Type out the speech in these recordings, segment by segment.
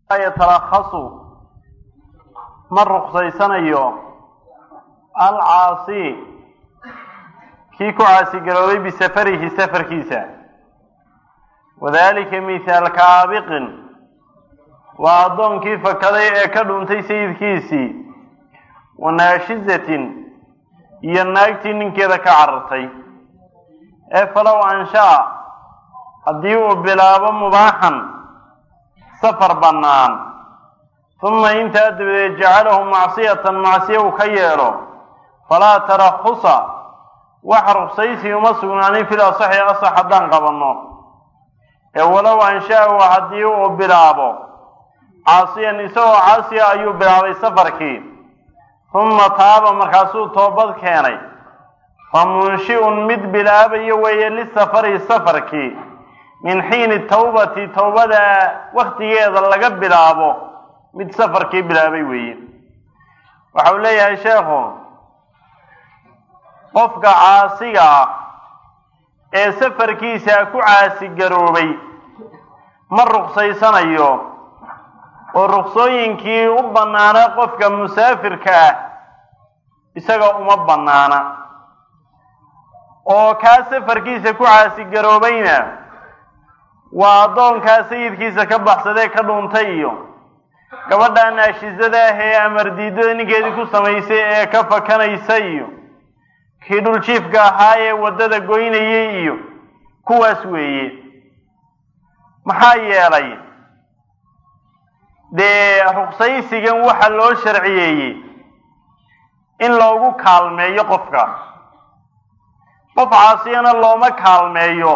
yatalakhasu ma ruqsaysanayo alcaasi kii ku caasigaroobay bisafarihi safarkiisa wadalika mithaal kaabiqin waa addoonkii fakaday ee ka dhuntay sayidkiisii wa naashizatin iyo naagtii ninkeeda ka carartay ee falow anshaa haddii uu bilaabo mubaaxan safar bannaan uma intaa dabadeed jacalahu macsiyatan macsiya uu ka yeelo falaa tarakhusa wax ruksaysi uma sugnaanin fil asaxi asax haddaan qabanno ee walow anshaa-u haddii uu bilaabo caasiyan isagoo caasiya ayuu bilaabay safarkii uma taaba markaasuu toobad keenay fa munshi-un mid bilaabayo weeye lisafari safarkii min xiini tawbati towbada waktigeeda laga bilaabo mid safarkii bilaabay weeye waxa uu leeyahay sheekhu qofka caasiga ah ee safarkiisa ku caasigaroobay ma ruqsaysanayo oo ruqsooyinkii u bannaana qofka musaafirka ah isaga uma bannaana oo kaa safarkiisa ku caasigaroobayna waa addoonkaa sayidkiisa ka baxsadee ka dhuuntay iyo gabadha naashizada ah ee amardiidada ninkeedii ku samaysay ee ka fakanaysa iyo kii dhuljiifka ahaa ee waddada goynayay iyo kuwaas weeye maxaa yeelay dee ruqsaysigan waxa loo sharciyeeyey in loogu kaalmeeyo qofka qof caasiyana looma kaalmeeyo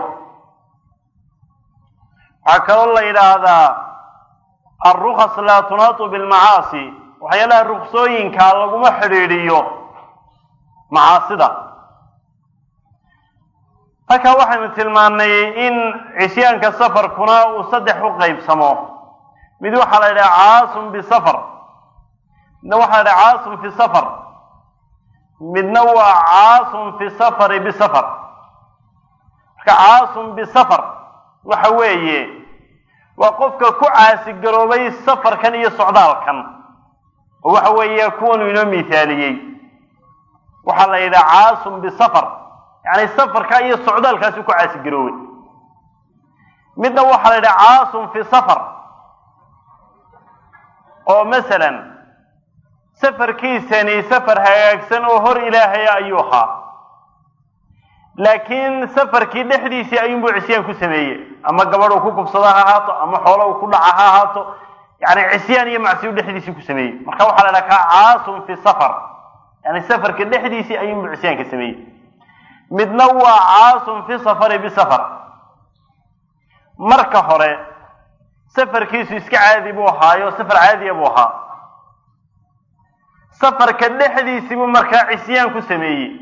waxaa kaloo la yidhaahdaa alrukas laa tunaatu bilmacaasi waxyaalaha ruksooyinka laguma xidhiidhiyo macaasida marka waxaynu tilmaannay in cisyaanka safarkuna uu saddex u qaybsamo mid waxaa la yidhaha caasun bisafar midna waxaa la yidhaha caasun fi safar midna waa caasun fi safari bisafar marka caasun bisafar waxa weeye waa qofka ku caasigaroobay safarkan iyo socdaalkan oo waxa weeye kuwanu inoo mithaaliyey waxaa la yidhaha caasun bisafar yacni safarka iyo socdaalkaasi ku caasigaroobay midna waxaa la yidhaha caasun fi safar oo masalan safarkiisani safar hagaagsan oo hor ilaahaya ayuu ahaa laakiin safarkii dhexdiisii ayuunbuu cisyaan ku sameeyey ama gabadh uu ku kubsada ha ahaato ama xoolo uu ku dhaca ha ahaato yani cisyaan iyo macsiyu dhexdiisii ku sameeyey marka waxaa la dhaha kaa caasun fi safar yani safarka dhexdiisii ayuunbuu cisyaanka sameeyey midna waa caasun fi safari bisafar marka hore safarkiisu iska caadi buu ahaayo safar caadiya buu ahaa safarka dhexdiisii buu markaa cisyaan ku sameeyey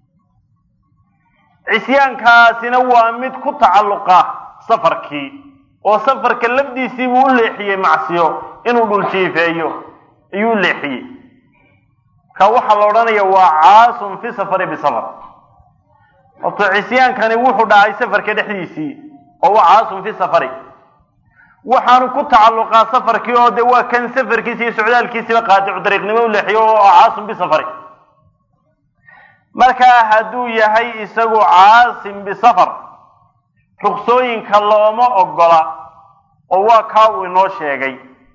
cisyaankaasina waa mid ku tacalluqa safarkii oo safarka lafdiisii buu u leexiyey macsiyo inuu dhuljiifeeyo ayuu u leexiyey marka waxaa la odhanaya waa caasun fi safari bisafar horto cisyaankani wuxuu dhacay safarka dhexdiisii oo waa caasun fi safari waxaanu ku tacalluqaa safarkii oo de waa kan safarkiisa iyo socdaalkiisiba qaadicu dariiqnimo u leexiyo oo caasun bisafari markaa hadduu yahay isagu caasim bisafar ruksooyinka looma ogola oo waa kaa uu inoo sheegay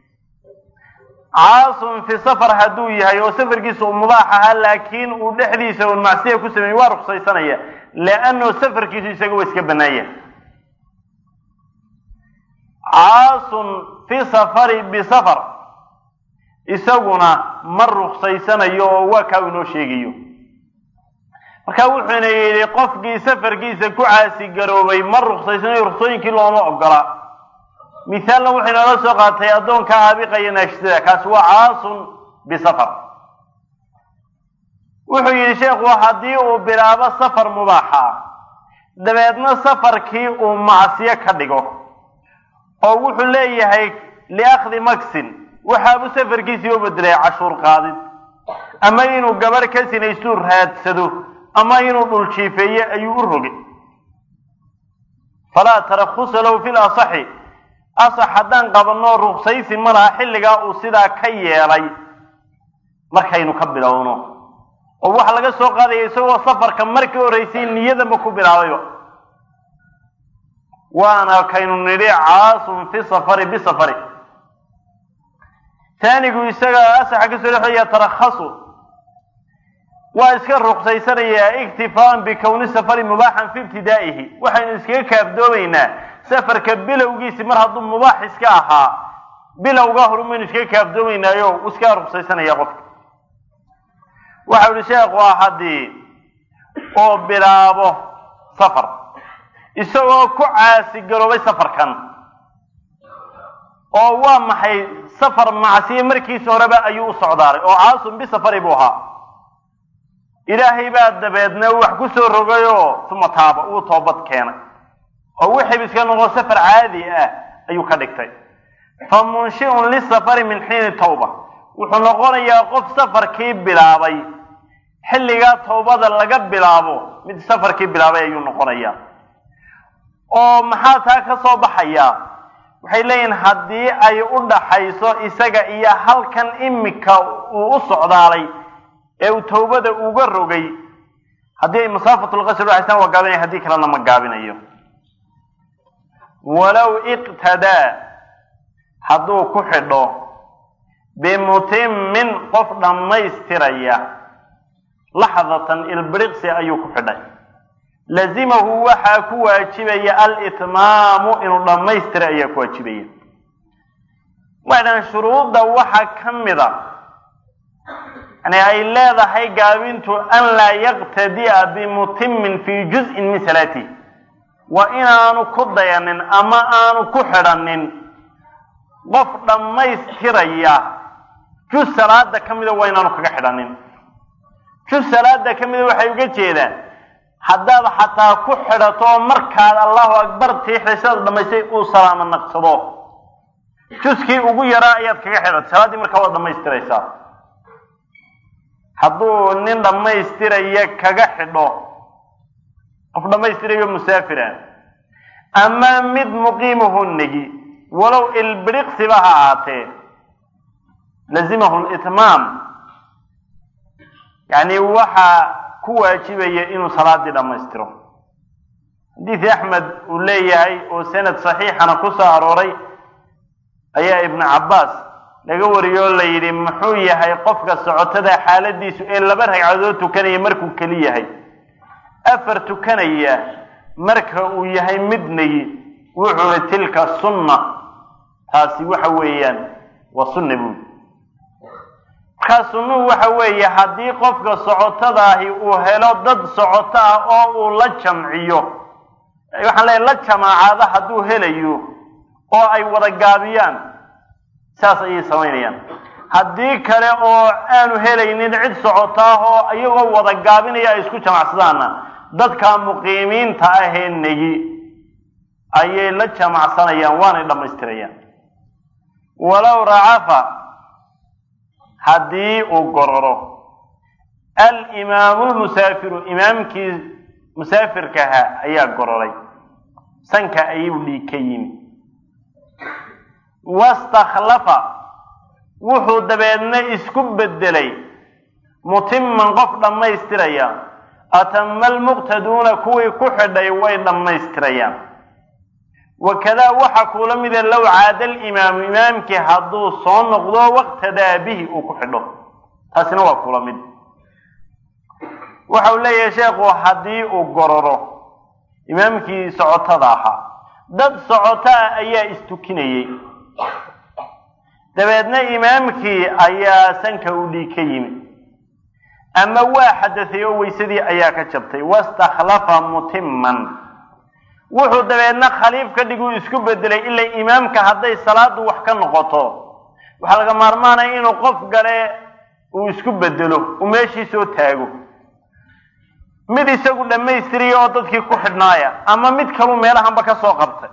caasun fi safar hadduu yahay oo safarkiisa uu mubaax ahaa laakiin uu dhexdiisa un macsiya ku sameeyey waa ruksaysanaya leanno safarkiisu isaga waa iska bannaanya caasun fi safari bisafar isaguna ma ruqsaysanayo oo waa kaa uu inoo sheegayo marka wuxuuna yidhi qofkii safarkiisa ku caasigaroobay ma ruqsaysanayo ruqsooyinkii looma ogola mithaalna wuxuu inoola soo qaatay addoonka aabiqaya naashidada kaasi waa caasun bisafar wuxuu yidhi sheekhu haddii uu bilaabo safar mubaaxa dabeedna safarkii uu macsiyo ka dhigo oo wuxuu leeyahay liakhdi maksin waxaabuu safarkiisii u bedelay cashuur qaadid ama inuu gabadh ka sinaystuu raadsado ama inuu dhul jiifeeye ayuu u rogay falaa tarakusa lahu fi lasaxi asax haddaan qabanno ruksaysi ma laha xilligaa uu sidaa ka yeelay markaynu ka bilowno oo waxaa laga soo qaadaya isagoo safarka markii horreysay niyadanba ku bilaabayba waana kaynu nidhi caasun fi safari bisafari taanigu isaga asaxa kasoo dhexeeya tarakhasu waa iska ruqsaysanayaa iktifaaan bikowni safari mubaaxan fi ibtidaa'ihi waxaynu iskaga kaafdoomaynaa safarka bilowgiisi mar hadduu mubaax iska ahaa bilowgaa horu maynu iskaga kaafdoomaynaayo iskaga ruqsaysanaya qofka waxau ihi sheekhu ah haddii oo bilaabo safar isagoo ku caasigaroobay safarkan oo waa maxay safar macsiye markiisa horeba ayuu u socdaalay oo caasun bisafari buu ahaa ilaahay baa dabeedna wax ku soo rogayoo uma taaba uu toobad keenay oo wixii iska noqo safar caadi ah ayuu ka dhigtay fa munshi'un lisafari min xiini tawba wuxuu noqonayaa qof safarkii bilaabay xilligaa tawbada laga bilaabo mid safarkii bilaabay ayuu noqonayaa oo maxaa taa ka soo baxaya waxay leeyihin haddii ay u dhaxayso isaga iyo halkan imika uu u socdaalay ee uu tawbada uga rogay haddii ay masaafatulqasr udhaxaysaan waa gaabinaya haddii kalena ma gaabinayo walow iqtadaa hadduu ku xidho bimutimin qof dhammaystiraya laxdatan ilbiriqsi ayuu ku xidhay lazimahu waxaa ku waajibaya alitmaamu inuu dhammaystira ayaa ku waajibaya waxdhan shuruudda waxaa ka mida yani ay leedahay gaabintu an laa yaqtadi'a bimutimin fii juz'in min salaatihi waa inaanu ku dayanin ama aanu ku xidhanin qof dhammaystiraya juz salaada ka mida waa inaanu kaga xidhanin juz salaada ka mida waxay uga jeedaan haddaad xataa ku xidhato markaad allahu akbar tiixday sidaad dhamaystay uu salaamo naqsado juskii ugu yaraa ayaad kaga xidhatay salaaddii markaa waad dhammaystiraysaa hadduu nin dhammaystiraya kaga xidho qof dhammaystirayo musaafira ama mid muqiimahu negi walow ilbiriqsiba ha ahaatee lazimahu litmaam yani waxaa ku waajibaya inuu salaadii dhammaystiro xadiidii axmed uu leeyahay oo sanad saxiixana ku soo arooray ayaa ibnu cabbaas laga wariyoo la yidhi muxuu yahay qofka socotada xaaladiisu ee laba ragcadood tukanaya markuu keli yahay afar tukanaya marka uu yahay midnagi wuxuu i tilka sunna taasi waxa weeyaan waa sunna buuli markaa sunnuhu waxa weeye haddii qofka socotadaahi uu helo dad socoto ah oo uu la jamciyo waxaan leeyahy la jamaacaada hadduu helayo oo ay wada gaabiyaan saas ayay samaynayaan haddii kale oo aanu helaynin cid socoto ah oo iyagoo wada gaabinaya ay isku jamacsadaanna dadka muqiimiinta ahee negi ayay la jamacsanayaan waanay dhammaystirayaan walow racafa haddii uu gororo alimaamu lmusaafiru imaamkii musaafirkaha ayaa gororay sanka ayuu dhiig ka yimi wastakhlafa wuxuu dabeedna isku bedelay mutiman qof dhammaystiraya atama almuqtaduuna kuwii ku xidhay way dhammaystirayaan wakadaa waxa kuula mida low caada alimaamu imaamkii hadduu soo noqdo waqtadaa bihi uu ku xidho taasina waa kula mid waxau leeyahay sheekhu haddii uu gororo imaamkii socotada ahaa dad socotaa ayaa istukinayey dabeedna imaamkii ayaa sanka u dhiig ka yimi ama waa xadaday oo weysadii ayaa ka jabtay wastakhlafa mutiman wuxuu dabeedna khaliif ka dhiguu isku bedelay ilaa imaamka hadday salaadu wax ka noqoto waxaa laga maarmaanaya inuu qof gale uu isku bedelo uu meeshii soo taago mid isagu dhammaystiriya oo dadkii ku xidhnaaya ama mid kaluu meelahanba ka soo qabtay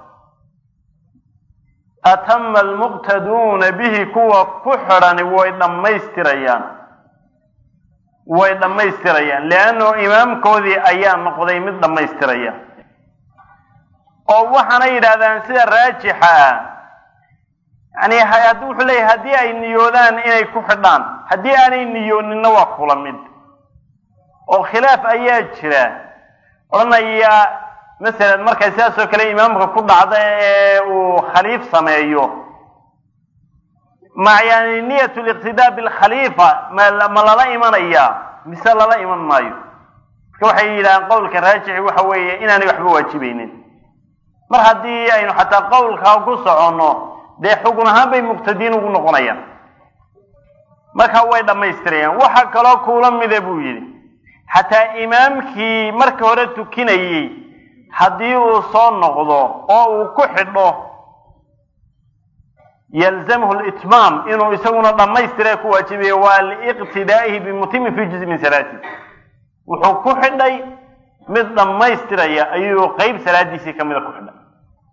atama almuqtaduuna bihi kuwa ku xidhani way dhammaystirayaan way dhammaystirayaan leanno imaamkoodii ayaa noqday mid dhammaystiraya oo waxaana yidhaahdaan sida raajixa ah yani haddii wuxuu leeyahay haddii ay niyoodaan inay ku xidhaan haddii aanay niyooninna waa kula mid oo khilaaf ayaa jira odhanaya masalan markay sidaas oo kale imaamka ku dhacda ee uu khaliif sameeyo ma yani niyat liqtidaa bilkhaliifa ma ma lala imanaya mise lala iman maayo marka waxay yidhahaan qowlka raajixi waxa weeye inaanay waxba waajibaynin mar haddii aynu xataa qowlkaa ku soconno dee xugun ahaan bay muqtadiin ugu noqonayaan marka way dhammaystirayaan waxa kaloo kuula mida buu yidhi xataa imaamkii marka hore tukinayey haddii uu soo noqdo oo uu ku xidho yalzamhu litmaam inuu isaguna dhammaystira ku waajibayo waa liiqtidaa'ihi bimutimin fi juzi min salaati wuxuu ku xidhay mid dhammaystiraya ayuu qeyb salaadiisii kamida ku xidhay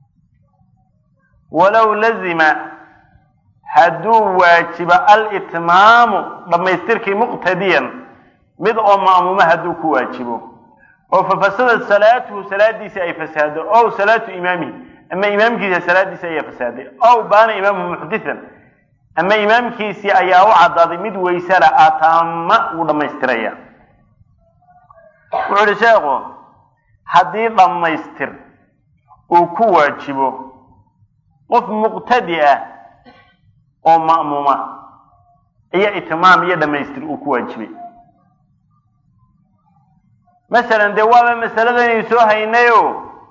walow lazima hadduu waajibo alitmaamu dhammaystirkii muqtadiyan mid oo ma'muuma hadduu ku waajibo oo fafasadat salaatuhu salaadiisi ay fasaado ow salaatu imaamihi ama imaamkiisa salaadiisi ayaa fasaaday ow baana imaamuhu muxdisan ama imaamkiisii ayaa u caddaaday mid waysala atama wuu dhammaystiraya wuxuu uhi sheekhu haddii dhammaystir uu ku waajibo qof muqtadi ah oo ma'muuma iyo itmaam iyo dhammaystir uu ku waajibay masalan dee waaba masaladanaynu soo haynayo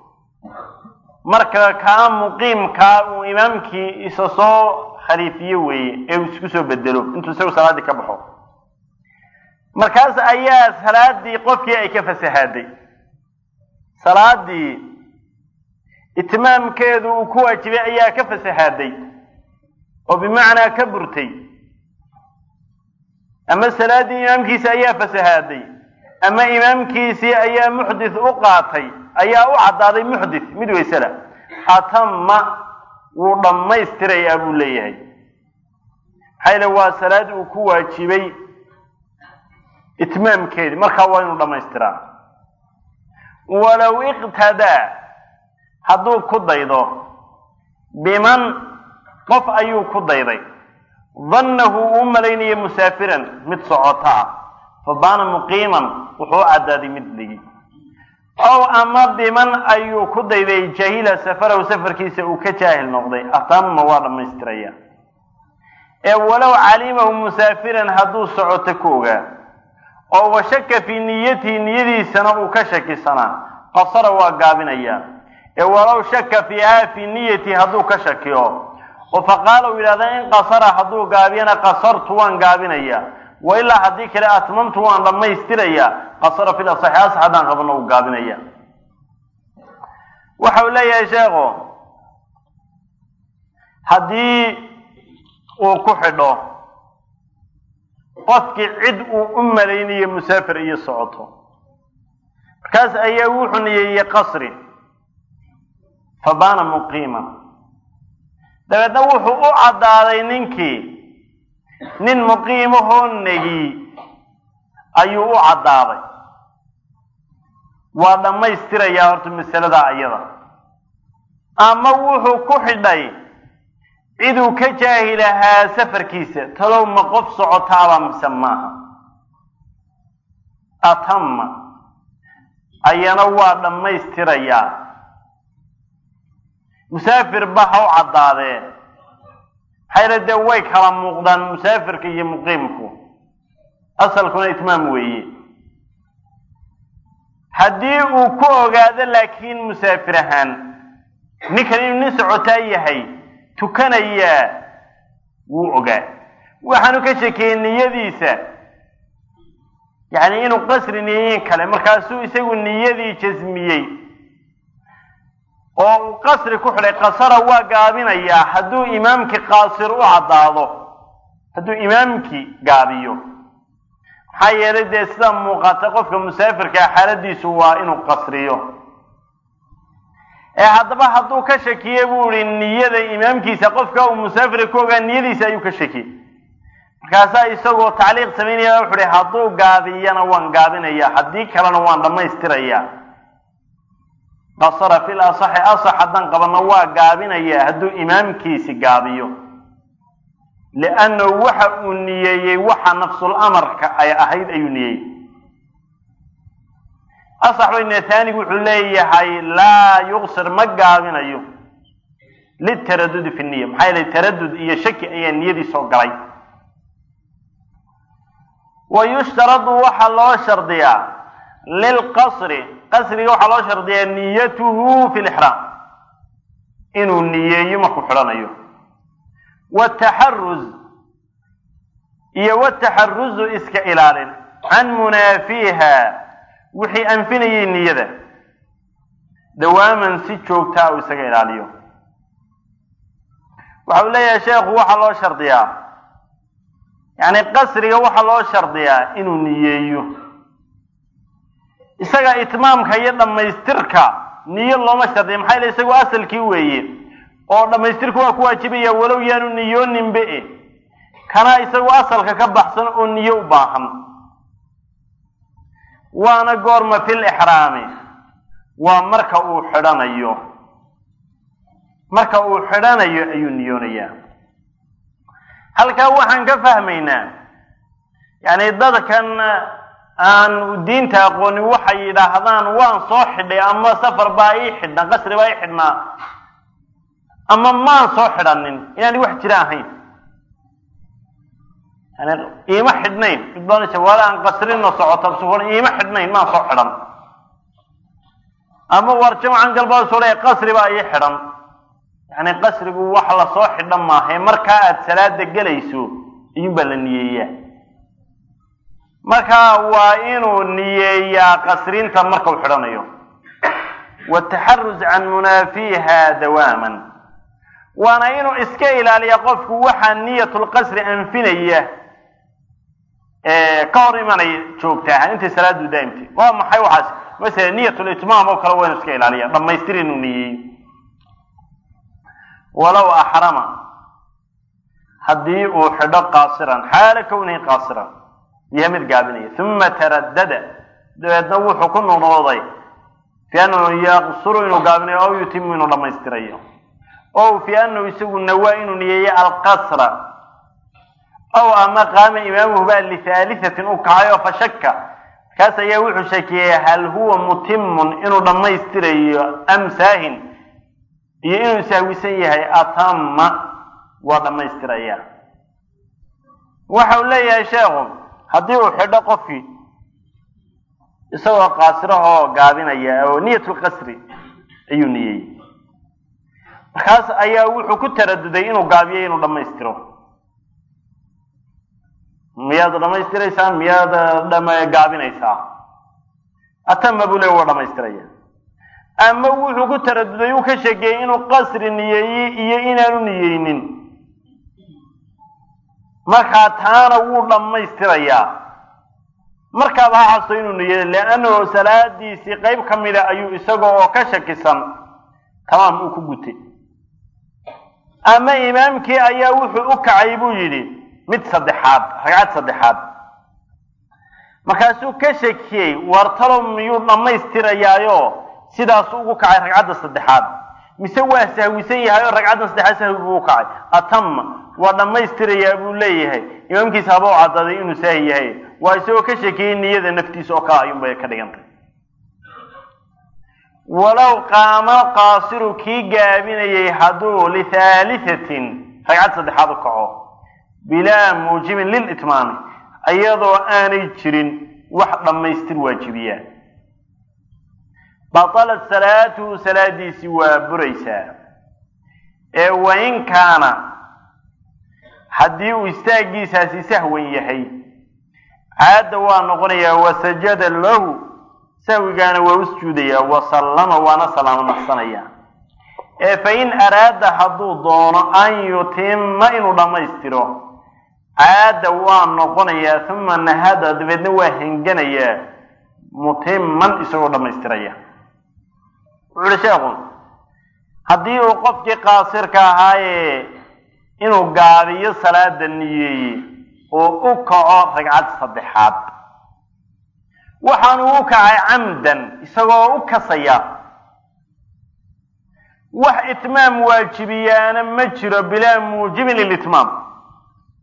marka kaa muqiimkaa uu imaamkii isa soo khaliifiyo weeye ee uu isku soo bedelo intuu isagu salaaddii ka baxo markaas ayaa salaadii qofkii ay ka fasahaaday salaadii itmaamkeedu uu ku waajibay ayaa ka fasahaaday oo bimacnaa ka burtay ama salaaddii imaamkiisi ayaa fasahaaday ama imaamkiisii ayaa muxdith u qaatay ayaa u caddaaday muxdith mid waysela atama wuu dhammaystirayaa buu leeyahay maxaa yile waa salaad uu ku waajibay itmaamkeedi markaa waa inuu dhammaystiraa walow iqtadaa hadduu ku daydo biman qof ayuu ku dayday dannahu uu malaynaya musaafiran mid socoto ah fabaana muqiiman wuxuu u caddaaday mid dhigi ow ama biman ayuu ku dayday jahila safarahu safarkiisa uu ka jaahil noqday atama waa dhammaystiraya ee walow calimahu musaafiran hadduu socoto ku ogaa oo washaka fii niyatihi niyadiisana uu ka shakisanaa qasara waa gaabinaya ee walow shaka fiiha fii niyatihi hadduu ka shakiyo oo faqaala uu yidhahda in qasara hadduu gaabiyana qasartu waan gaabinaya wa ilaa haddii kale atmamtu waan dhammaystiraya qasara fil asaxi asax haddaan qabano uu gaabinaya waxa uu leeyahay sheekhu haddii uu ku xidho qofkii cid uu u malaynayo musaafir iyo socoto markaas ayaa wuxuu niyeeyey qasri fabaana muqiiman dabeedna wuxuu u caddaaday ninkii nin muqiimahoo negi ayuu u caddaaday waa dhammaystirayaa horta masaladaa iyada ama wuxuu ku xidhay ciduu ka jaahilahaa safarkiisa talow ma qof socotaaba mise maaha atama ayana waa dhammaystirayaa musaafir ba ha u caddaadee maxayla dee way kala muuqdaan musaafirka iyo muqiimku asalkuna itmaam weeye haddii uu ku ogaado laakiin musaafir ahaan ninkan inuu nin socotaa yahay tukanayaa wuu ogaa waxaanu ka shekeeyey niyadiisa yacni inuu qasri niyeyin kale markaasuu isagu niyadii jasmiyey oo uu qasri ku xidhay qasara waa gaabinayaa hadduu imaamkii qaasir u caddaado hadduu imaamkii gaabiyo maxaa yeelay dee sida muuqata qofka musaafirkaa xaaladiisu waa inuu qasriyo ee haddaba hadduu ka shakiye buu ihi niyada imaamkiisa qofka uu musaafirka ku ogaa niyadiisa ayuu ka shakiyey markaasaa isagoo tacliiq samaynaya wuxu uhi hadduu gaabiyana waan gaabinaya haddii kalena waan dhammaystiraya qasara fil asaxi asax haddaan qabano waa gaabinaya hadduu imaamkiisi gaabiyo liannahu waxa uu niyeeyey waxa nafsul amarka ay ahayd ayuu niyeeyey asax bayne taanigu wuxuu leeyahay laa yuqsir ma gaabinayo litaradudi fi niya maxaa yeelay taradud iyo shaki ayaa niyadii soo galay wa yushtaradu waxaa loo shardiyaa lilqasri qasriga waxaa loo shardiyaa niyatuhu fi lixraam inuu niyeeyo markuu xidhanayo wataxaruz iyo wataxaruzu iska ilaalin can munaafiiha wixii anfinayay niyada dawaaman si joogtaa uu isaga ilaaliyo waxa uu leeyahay sheekhu waxaa loo shardiyaa yacni qasriga waxaa loo shardiyaa inuu niyeeyo isaga itmaamka iyo dhammaystirka niyo looma shardiya maxaa yele isagu asalkii weeye oo dhammaystirku waa ku waajibaya walow yaanu niyooninbe e kana isagu asalka ka baxsan oo niyo u baahan waana goorma fil ixraami waa marka uu xidhanayo marka uu xidhanayo ayuu niyoonayaa halkaa waxaan ka fahmaynaa yacni dadkan aan diinta aqoonin waxay yidhaahdaan waan soo xidhay ama safar baa ii xidhnaa qasri baa ii xidhnaa ama maan soo xidhanin inaani wax jira ahayn yani iima xidhnayn midbaansa wala aan qasrino socota sukon iima xidhnayn maan soo xidhan ama war jamcan galbaa soo leeya qasri baa ii xidhan yani qasrigu wax lasoo xidhan maahae markaa aada salaada gelayso iyun baa la niyeeyaa marka waa inuu niyeeyaa qasrinta marka uu xidhanayo wataxaruz can munaafiiha dawaaman waana inuu iska ilaaliya qofku waxaa niyatulqasri anfinaya ka hor imanaya joogtaa intay salaadu daa'imtay waa maxay waxaas masala niyatulitmaam oo kale waa inuu iska ilaaliya dhammaystir inuu niyeeyo walow axrama haddii uu xidho qaasiran xaala kownihi qaasiran yahay mid gaabinaya uma taraddada dabeedna wuxuu ku noqnoqday fi annahu yaqsuru inuu gaabinayo aw yutimu inuu dhammaystirayo o fi annahu isagu nawaa inuu niyeeyo alqasra ow ama qaama imaamuhu baa lihaalihatin u kacayo fashaka markaas ayaa wuxuu shakiyey hal huwa mutimun inuu dhammaystirayo am saahin iyo inuu sahwisan yahay atama waa dhammaystiraya waxa uu leeyahay sheekhu haddii uu xidho qofkii isagoo qaasirahoo gaabinaya oo niyatulqasri ayuu niyeeyey markaas ayaa wuxuu ku taraduday inuu gaabiyo inuu dhammaystiro miyaad dhammaystiraysaan miyaad dham gaabinaysaa atama buu le waa dhammaystiraya ama wuxuu ku taraduday uu ka sheekeeyey inuu qasri niyeeyey iyo inaanu niyeynin markaa taana wuu dhammaystirayaa markaaba ha xasto inuu niyeeyo liannahu salaadiisii qayb ka mida ayuu isaga oo ka shakisan tamaam uu ku gutay ama imaamkii ayaa wuxuu u kacay buu yidhi mid saddexaad ragcad saddexaad markaasuu ka shakiyey wartalo miyuu dhammaystirayaayo sidaasu ugu kacay ragcadda saddexaad mise waa sahwisan yahay oo ragcaddan saddexaad sahwi buu u kacay atama waa dhammaystirayaa buu leeyahay imaamkiisa haba u cadaaday inuu saahi yahay waa isagoo ka shakiyey niyada naftiisa oo kale ayuunbay ka dhigantay walow qaama qaasiru kii gaabinayay hadduu lithaalithatin ragcad saddexaad u kaco bilaa muujibin lilitmaami iyadoo aanay jirin wax dhammaystir waajibiyaa batalat salaatuhu salaadiisii waa buraysaa ee wain kaana haddii uu istaagiisaasi sahwan yahay caadda waa noqonayaa wasajada lahu sahwigaana waa u sujuudayaa wasallama waana salaamo naqsanaya ee fa in araada hadduu doono an yutima inuu dhammaystiro caada waa noqonayaa uma nahada dabeedna waa henganayaa mutiman isagoo dhammaystiraya wuxu uhi sheekhu haddii uu qofkii qaasirka ahaaye inuu gaabiyo salaada niyeeye oo u kaco ragcad saddexaad waxaanu u kacay camdan isagoo u kasaya wax itmaam waajibiyaana ma jiro bilaa muujibin lilitmaam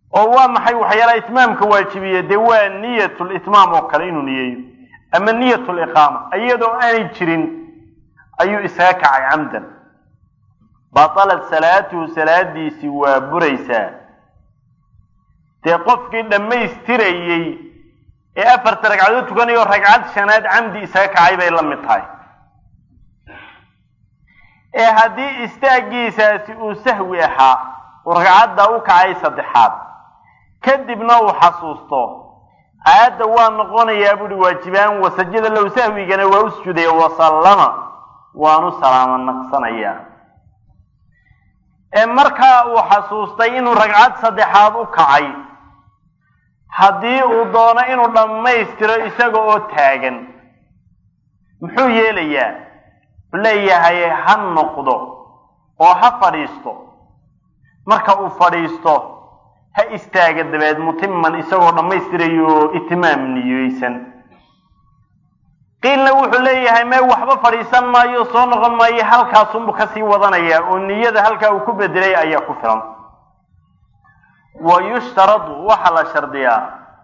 oo waa maxay waxyaalaha itmaamka waajibiya dee waa niyatulitmaam oo kale inuu niyeeyo ama niyatuliqaama iyadoo aanay jirin ayuu isaga kacay camdan batalat salaatuhu salaadiisii waa buraysaa dee qofkii dhammaystirayey ee afarta ragcadood tukanayo ragcad shanaad camdi isaga kacay bay la mid tahay ee haddii istaagiisaasi uu sahwi ahaa uu ragcadda u kacay saddexaad kadibna uu xasuusto aayadda waa noqonayaa buuhi waajibaan wasajada low sahwigana waa u sujuudaya wasallama waanu salaamo naqsanayaa ee markaa uu xasuustay inuu ragcad saddexaad u kacay haddii uu doono inuu dhammaystiro isaga oo taagan muxuu yeelayaa wuxuu leeyahay ha noqdo oo ha fadhiisto marka uu fadhiisto ha istaaga dabeed mutiman isagoo dhammaystirayo itimaam niyeysan qiilna wuxuu leeyahay mee waxba fadhiisan maayo soo noqon maayo halkaasunbu kasii wadanaya oo niyada halkaa uu ku bedelay ayaa ku filan wa yushtaradu waxaa la shardiyaa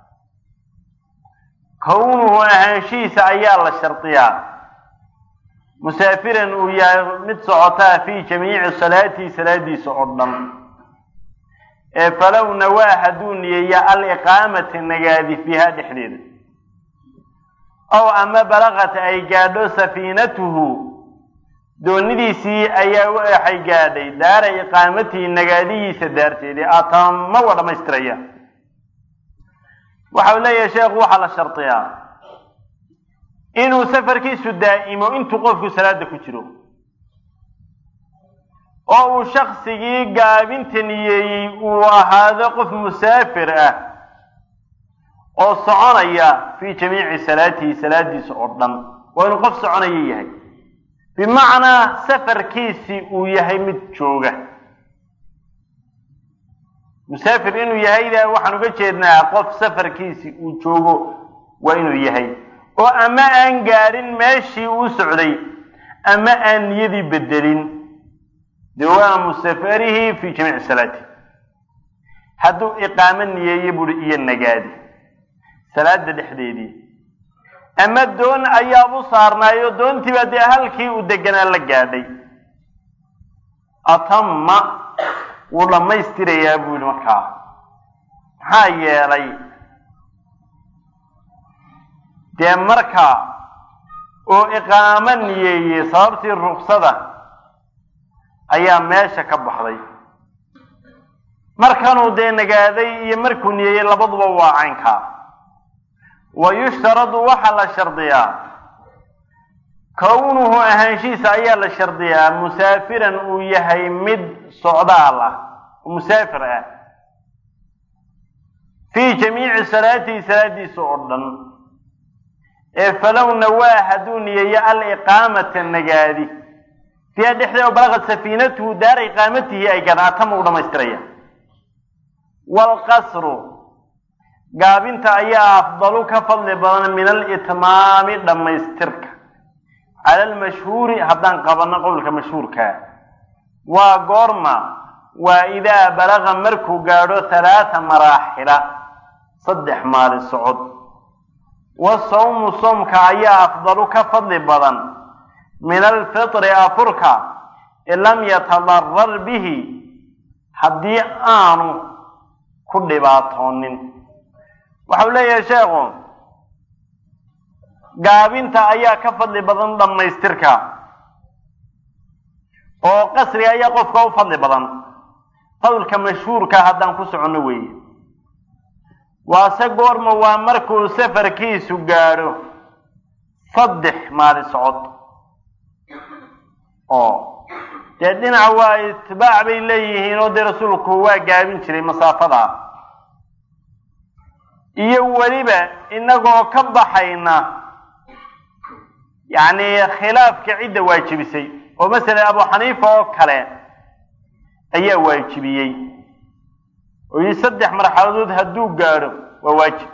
kownuhu ahaanshihiisa ayaa la shardiyaa musaafiran uu yahay mid socotaa fii jamiici salaatihi salaadiisa oo dhan ee falow nawaa hadduu niyeeya aliqaamata nagaadi fiiha dhexdeeda ow ama balaqat ay gaadho safiinatuhu doonidiisii ayaa waxay gaadhay daara iqaamatihi nagaadihiisa daarteedii atama waa dhammaystiraya waxau leeyahay sheekhu waxaa la shardiyaa inuu safarkiisu daa'imo intuu qofku salaada ku jiro oo uu shaksigii gaabinta niyeeyey uu ahaado qof musaafir ah oo soconaya fii jamiici salaatihi salaadiisa oo dhan waa inuu qof soconaya yahay bimacnaa safarkiisii uu yahay mid jooga musaafir inuu yahayda waxaan uga jeednaa qof safarkiisii uu joogo waa inuu yahay oo ama aan gaadhin meeshii uu socday ama aan niyadii bedelin dawaamu safarihi fii jamiici salaati hadduu iqaamo niyeeye buuri iyo nagaadi salaada dhexdeedii ama doon ayaabu saarnaayo doontiibaa dee halkii uu deganaa la gaadhay atama wuu dhammaystirayaa buu yihi markaa maxaa yeelay dee marka uu iqaamo niyeeyey sababtii ruksada ayaa meesha ka baxday markanuu dee nagaaday iyo markuu niyeeyey labaduba waa caynkaa wa yushtaradu waxaa la shardiyaa kownuhu ahaanshihiisa ayaa la shardiyaa musaafiran uu yahay mid socdaal ah oo musaafir ah fii jamiici salaatihi salaadiisa oo dhan ee falow nawaa hadduu niyeeyo aliqaamata nagaadi fiiha dhexdeeda balaqad safiinatuhu daara iqaamatihi ay gaadhaan atama u dhamaystiraya waalqasru gaabinta ayaa afdalu ka fadli badan min alitmaami dhammaystirka cala almashhuuri haddaan qabanno qowlka mashhuurkaa waa goorma waa idaa balaqa markuu gaadho halaata maraaxila saddex maalin socod wasawmu soomka ayaa afdalu ka fadli badan min alfitri afurka in lam yatadarar bihi haddii aanu ku dhibaatoonin waxau leeyahay sheekhu gaabinta ayaa ka fadli badan dhammaystirka oo qasriga ayaa qofka u fadli badan qowlka mashhuurka haddaan ku soconno weeye waase goorma waa markuu safarkiisu gaadho saddex maalin socod oo dee dhinaca waa itibaac bay leeyihiin oo dee rasuulku waa gaabin jiray masaafadaa iyo weliba inagoo ka baxayna yacni khilaafka cidda waajibisay oo masalan abu xaniifa oo kale ayaa waajibiyey oo yii saddex marxaladood hadduu gaadho waa waajib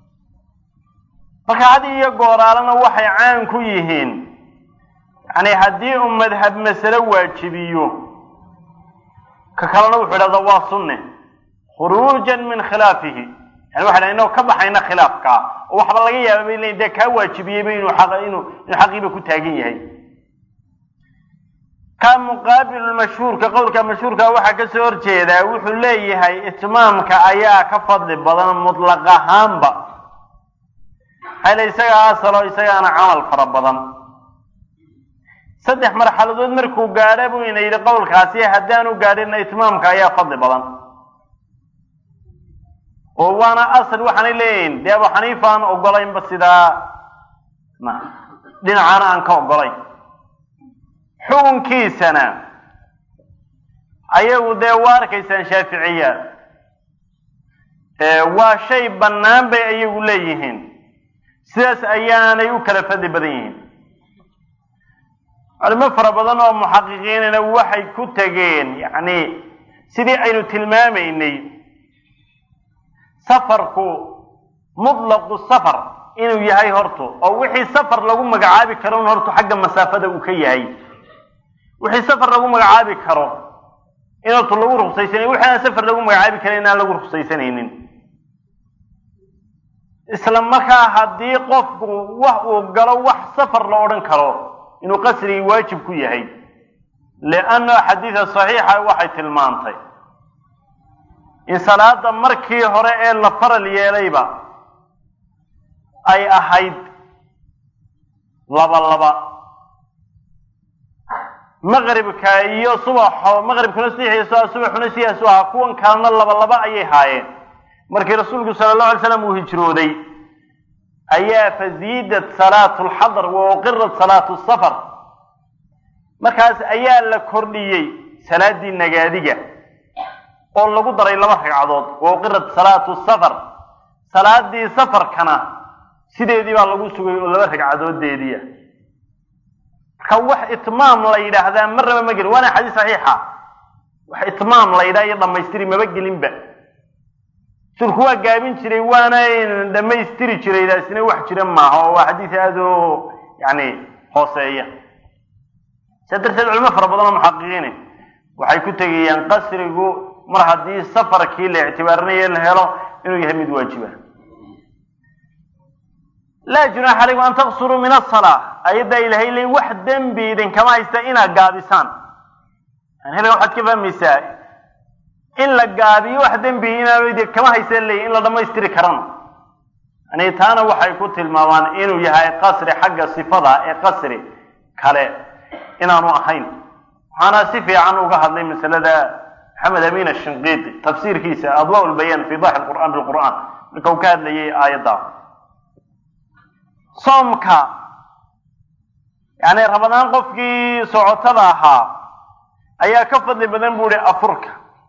marka had iyo gooraalana waxay caan ku yihiin yani haddii uu madhab masale waajibiyo ka kalena wuxuu idhahdaa waa sunne khuruujan min khilaafihi yani waxa inoo ka baxayna khilaafkaa oo waxba laga yaaba bay leeyiin dee kaa waajibiyeyba inuu aq inuu inuu xaqiiba ku taagan yahay ka muqaabilu mashhuurka qowlka mashhuurka waxaa kasoo horjeedaa wuxuu leeyahay itmaamka ayaa ka fadli badan mutlaq ahaanba hayla isagaa asalo isagaana camal fara badan saddex marxaladood markuu gaadha buu ina yidhi qowlkaasi haddaanu gaadhina itmaamka ayaa fadli badan oo waana asal waxaanay leeyihin dee abu xaniifa aan ogolaynba sidaa dhinacaana aan ka ogolayn xukunkiisana ayagu dee waa arkaysaan shaaficiya waa shay bannaan bay ayagu leeyihiin sidaas ayaanay u kala fadli badan yihiin culimo fara badan oo muxaqiqiinina waxay ku tegeen yacni sidii aynu tilmaamaynay safarku mutlaqu safar inuu yahay horto oo wixii safar lagu magacaabi karo un horto xagga masaafada uu ka yahay wixii safar lagu magacaabi karo in horto lagu ruksaysanay wixii aan safar lagu magacaabi karin inaan lagu ruksaysanaynin isla markaa haddii qofku wax uu galo wax safar la odhan karo inuu qasrigii waajib ku yahay lianna xadiida saxiixa waxay tilmaantay in salaada markii hore ee la faral yeelayba ay ahayd laba laba maqribka iyo subaxo maqribkuna sidiisu subaxuna sidaasu ahaa kuwan kalena laba laba ayay haayeen markii rasuulku sala allahu alay slam uu hijrooday ayaa faziidat salaatu lxadr wa uqirat salaatu safar markaas ayaa la kordhiyey salaadii nagaadiga oo lagu daray laba ragcadood wa uqirat salaatu safar salaadii safarkana sideedii baa lagu sugay oo laba ragcadoodeediia marka wax itmaam la yidhaahdaa marnaba ma gelin waana xadiis saxiixa wax itmaam la yidhaha iyo dhamaystiri maba gelinba sulku waa gaabin jiray waana dhamaystiri jiray taasina wax jira maaha oo waa xadiis aada oo yani hooseeya saa darteed culimo fara badan oo muxaqiqiine waxay ku tegayaan qasrigu mar haddii safarkii la ictibaarinayo la helo inuu yahay mid waajiba laa junaaxa calaykum an taqsuruu min asalaa ayaddaa ilahay leyn wax dembi idinkama haysta inaad gaabisaan yani halkan waxaad ka fahmaysaa in la gaabiyo wax dembi inaan kama haysta leeyi in la dhamaystiri karana yani taana waxay ku tilmaamaan inuu yahay qasri xagga sifada ee qasri kale inaanu ahayn waxaana si fiican uga hadlay masalada maxamed amin ashinqiiti tafsiirkiisa adwa lbayaan fi daxi qur'an bilqur'aan marka uu ka hadlayay aayadda soomka yani ramadaan qofkii socotada ahaa ayaa ka fadli badan bu ihi afurka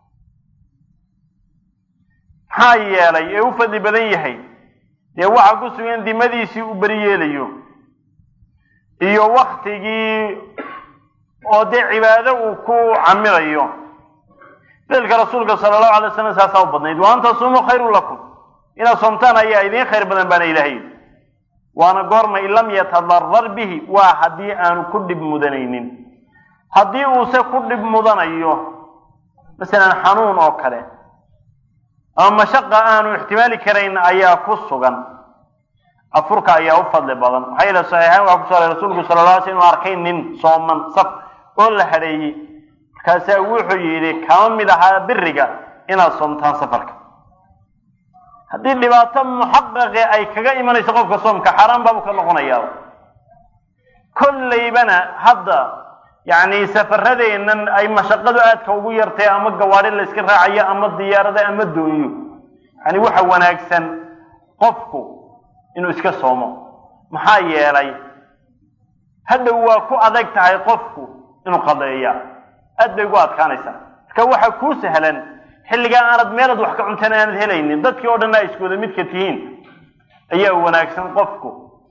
maxaa yeelay ee u fadli badan yahay dee waxaa ku sugan dimadiisii uu beri yeelayo iyo waktigii oo dee cibaado uu ku camirayo ficilka rasuulka sala allahu alay slam saasaa u badnayd wa an tasuumuu khayrun lakum inaad soomtaan ayaa idiin khayr badan baana ilahay waana goorma in lam yatadarar bihi waa haddii aanu ku dhib mudanaynin haddii uuse ku dhib mudanayo masalan xanuun oo kale ama mashaqa aanu ixtimaali karayn ayaa ku sugan afurka ayaa u fadli badan maxaa yeele saxiixayn waxaa kuso aray rasuulku sala la alay sl inu arkay nin sooman saf oo la hadheeyey markaasaa wuxuu yidhi kama mid ahaa biriga inaad soomtaan safarka haddii dhibaato muxaqaqe ay kaga imanayso qofka soomka xaaraan baabu ka noqonayaa kollaybana hadda yacni safaradeennan ay mashaqadu aadka ugu yartay ama gawaadhi la yska raacayo ama diyaarada ama doonyo yani waxa wanaagsan qofku inuu iska soomo maxaa yeelay hadhow waa ku adag tahay qofku inuu qadeeya aad bay ugu adkaanaysaa marka waxa kuu sahlan xilligaa aanad meelaad wax ka cuntan aanad helaynin dadkii oo dhanna ay isku wada midka tihiin ayaa wanaagsan qofku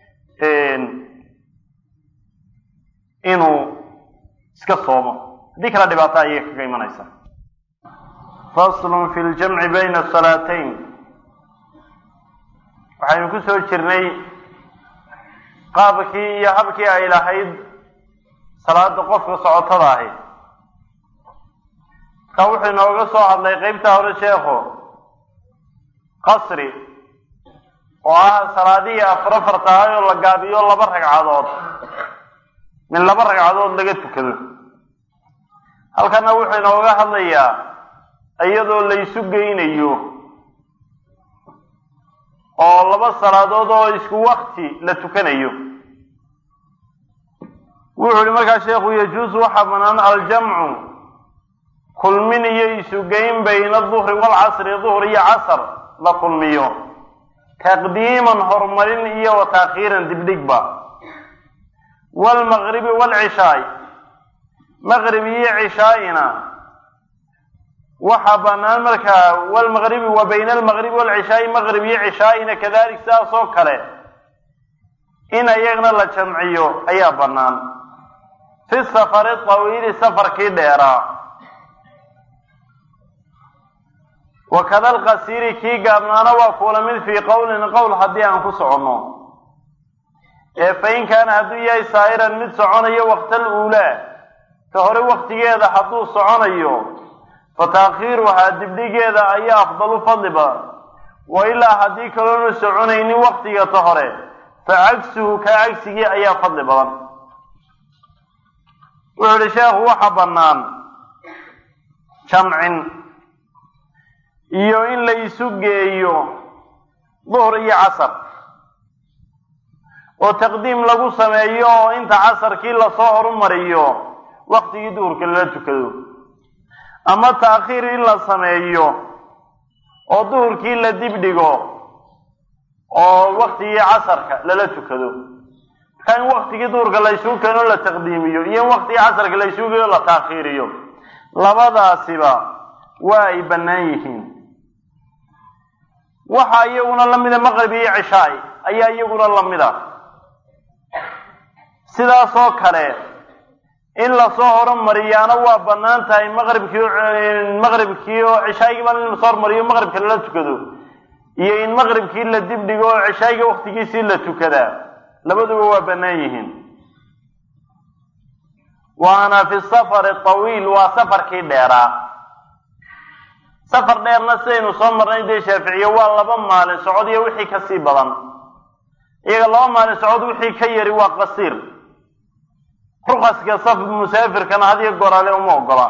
inuu iska soomo haddii kale dhibaato ayay kaga imanaysa faslun fi ljamci bayna salaatayn waxaynu ku soo jirnay qaabkii iyo habkii ay lahayd salaada qofka socotada ahi marka wuxuu inooga soo hadlay qeybta hore sheekho qasri oo ah salaadihii afar afarta ahay oo la gaabiyo laba ragcadood min laba ragcadood laga tukado halkana wuxuu inooga hadlayaa iyadoo laysu geynayo oo laba salaadood oo isku wakti la tukanayo wuxuu yihi markaa sheekhu yajuusu waxaa banaan aljamcu kulmin iyo isugeyn bayna duhri waalcasri duhr iyo casr la kulmiyo taqdiiman horumarin iyo wa taakhiiran dibdhigba waalmaqribi waalcishaay maqrib iyo cishaa'ina waxaa banaan markaa wlmaqribi wa bayna almaqribi waalcishaai maqrib iyo cishaa'ina kadalik sidaas oo kale in ayagna la jamciyo ayaa banaan fi safari tawiili safarkii dheeraa wakada alqasiiri kii gaabnaana waa kuula mid fii qowlin qowl haddii aan ku soconno ee fain kaana hadduu yahay saa'iran mid soconayo waqtal uulaa ka hore waktigeeda hadduu soconayo fa taakhiiruhaa dibdhigeeda ayaa afdalu fadli badan wa ilaa haddii kaloona soconaynin waktiga ta hore fa cagsuhu ka cagsigii ayaa fadli badan wuxuu ihi sheekhu waxa bannaan jamcin iyo in la isu geeyo duhr iyo casar oo taqdiim lagu sameeyo oo inta casarkii lasoo horumariyo waktigii duhurka lala tukado ama taakhiir in la sameeyo oo duhurkii la dibdhigo oo waktigii casarka lala tukado marka in waktigii duhurka la isugu keeno la taqdiimiyo iyo in waktigii casarka la isugu keeno la taakhiiriyo labadaasiba waa ay bannaan yihiin waxaa iyaguna la mida maqrib iyo cishaai ayaa iyaguna la mida sidaasoo kale in lasoo horumariyaana waa bannaan tahay maqribkii maqribkii oo cishaayigiiba in lasoo horumariyo maqribka lala tukado iyo in maqribkii la dibdhigo oo cishaayiga waktigiisii la tukadaa labaduba waa bannaan yihiin waana fi safari tawiil waa safarkii dheeraa safar dheerna sidaynu soo marnay dee shaaficiye waa laba maalin socod iyo wixii kasii badan iyaga laba maalin socod wixii ka yari waa qasiir rukaska saf musaafirkana hadiyo goraale uma ogola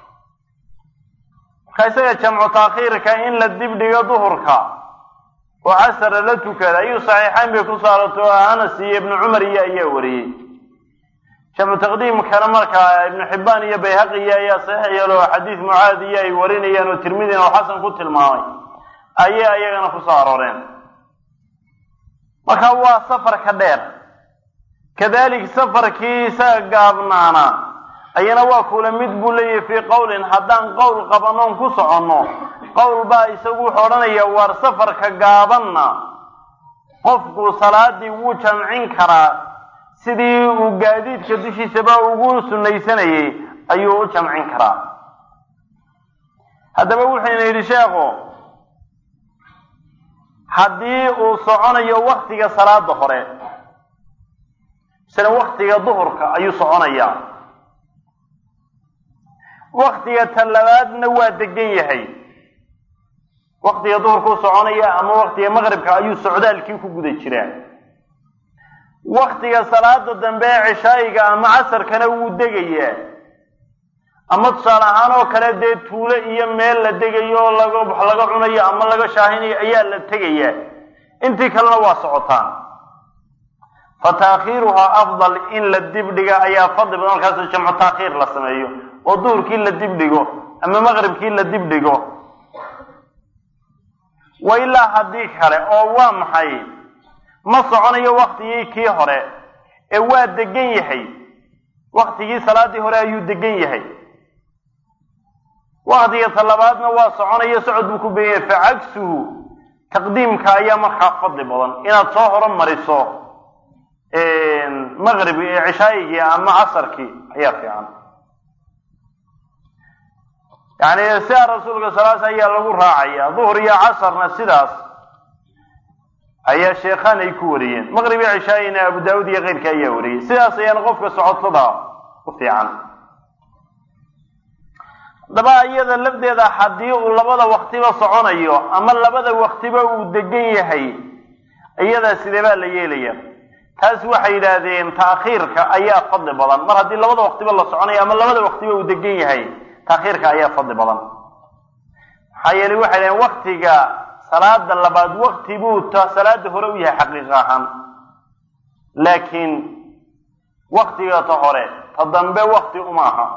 marka isaga jamcu taakhiirka in la dibdhigo duhurka oo casara la tukada ayuu saxiixayn bay ku saarato anas iyo ibnu cumar iyo ayaa wariyey jamcu taqdiimkana markaa ibnu xibbaan iyo bayhaqiya ayaa saxiix yeelo xadiis mucaad iyo ay warinayaan oo tirmidina oo xasan ku tilmaamay ayay ayagana ku soo arooreen marka waa safarka dheer kadalik safarkii isaga gaabnaana ayana waa kula mid buu leeyahay fii qowlin haddaan qowl qabanoon ku soconno qowl baa isagu wuxuu odhanaya waar safarka gaabanna qofku salaadii wuu jamcin karaa sidii uu gaadiidka dushiisaba ugu sunnaysanayay ayuu u jamcin karaa haddaba wuxuyna yidhi sheekhu haddii uu soconayo waktiga salaada hore isla waktiga duhurka ayuu soconayaa waktiga talabaadna waa degan yahay waktiga duhurkuu soconaya ama waktiga maqribka ayuu socdaalkii ku guda jiraa waktiga salaada dambe ee cishaayiga ama casarkana wuu degayaa ama tusaale ahaan oo kale dee tuulo iyo meel la degayo oo laga wax laga cunayo ama laga shaahinayo ayaa la tegayaa intii kalena waa socotaan fa taakhiiruhaa afdal in la dibdhiga ayaa fadli badan markaas jamcu taakhiir la sameeyo oo duhurkii la dibdhigo ama maqribkii la dibdhigo wa ilaa haddii kale oo waa maxay ma soconayo waktigii kii hore ee waa degan yahay waktigii salaadii hore ayuu degan yahay waktiga talabaadna waa soconayo socod buu ku began yahay fa cagsuhu taqdiimka ayaa markaa fadli badan inaad soo horumariso maqribki cishaayigii ama casarkii ayaa fiican yani sidaa rasuulka salaas ayaa lagu raacaya duhur iyo casarna sidaas ayaa sheekhaan ay ku wariyeen maqrib iyo cishaayina abu daawud iyo keyrka ayaa wariyey sidaas ayaana qofka socotada u fiican daba iyada lafdeeda haddii uu labada waktiba soconayo ama labada waktiba uu degan yahay iyada sidee baa la yeelaya taas waxay yidhaahdeen taakhiirka ayaa fadli badan mar haddii labada waktiba la soconayo ama labada waktiba uu degan yahay taakhiirka ayaa fadli badan maxaa yeelay waxay dhaheen waktiga salaada labaad wakti buu t salaada hore u yahay xaqiiqa ahaan laakiin waktiga ta hore ta dambe wakti uma aha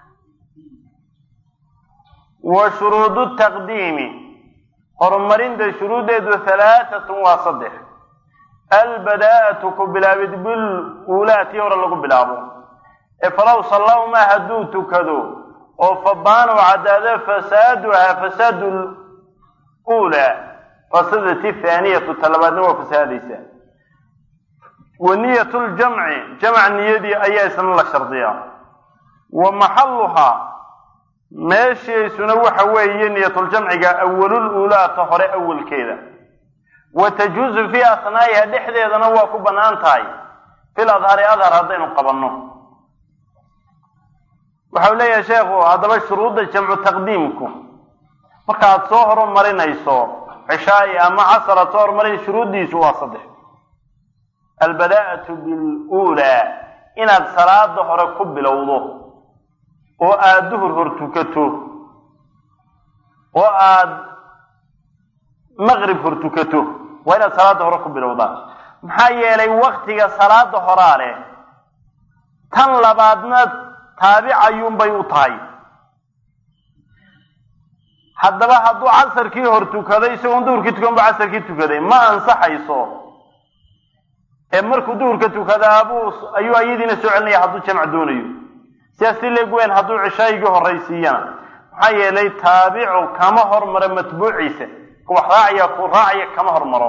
wa shuruudu taqdiimi horumarinta shuruuddeedu halaatatun waa saddex albadaa'atu ku bilaabid bil uulaa tii hore lagu bilaabo ee falow sallawma hadduu tukado oo fabaanu caddaado fasaaduhaa fasaadu uulaa fasadati thaaniyatu talabaadna waa fasaadaysaa wa niyat ljamci jamc niyadii ayaa isna la shardiyaa wa maxaluhaa meeshiisuna waxa weeye niyatuljamciga awalul uulaa ta hore awalkeeda wa tajuuzu fii asnaa'iha dhexdeedana waa ku bannaan tahay fil adhari adhar haddaynu qabanno waxau leeyahay sheekhu haddaba shuruudda jamcu taqdiimku markaaad soo horumarinayso cishaai ama casar aad soo horumarinayso shuruuddiisu waa saddex albadaa'atu biluulaa inaad salaada hore ku bilowdo oo aada duhur hor tukato oo aada maqrib hor tukato waa inaad salaada hore ku bilowdaa maxaa yeelay waktiga salaada horaa leh tan labaadna taabicayuunbay u tahay haddaba hadduu casarkii hor tukaday isagoon duhurkii tukan ba casarkii tukaday ma ansaxayso ee markuu duhurka tukadaabuu ayuu ayadiina soo celinaya hadduu jamc doonayo sidaas si leeg weyn hadduu cishaayigii horraysiiyana maxaa yeelay taabicu kama hormaro matbuuciisa kuwax raacaya ku raacaya kama hormaro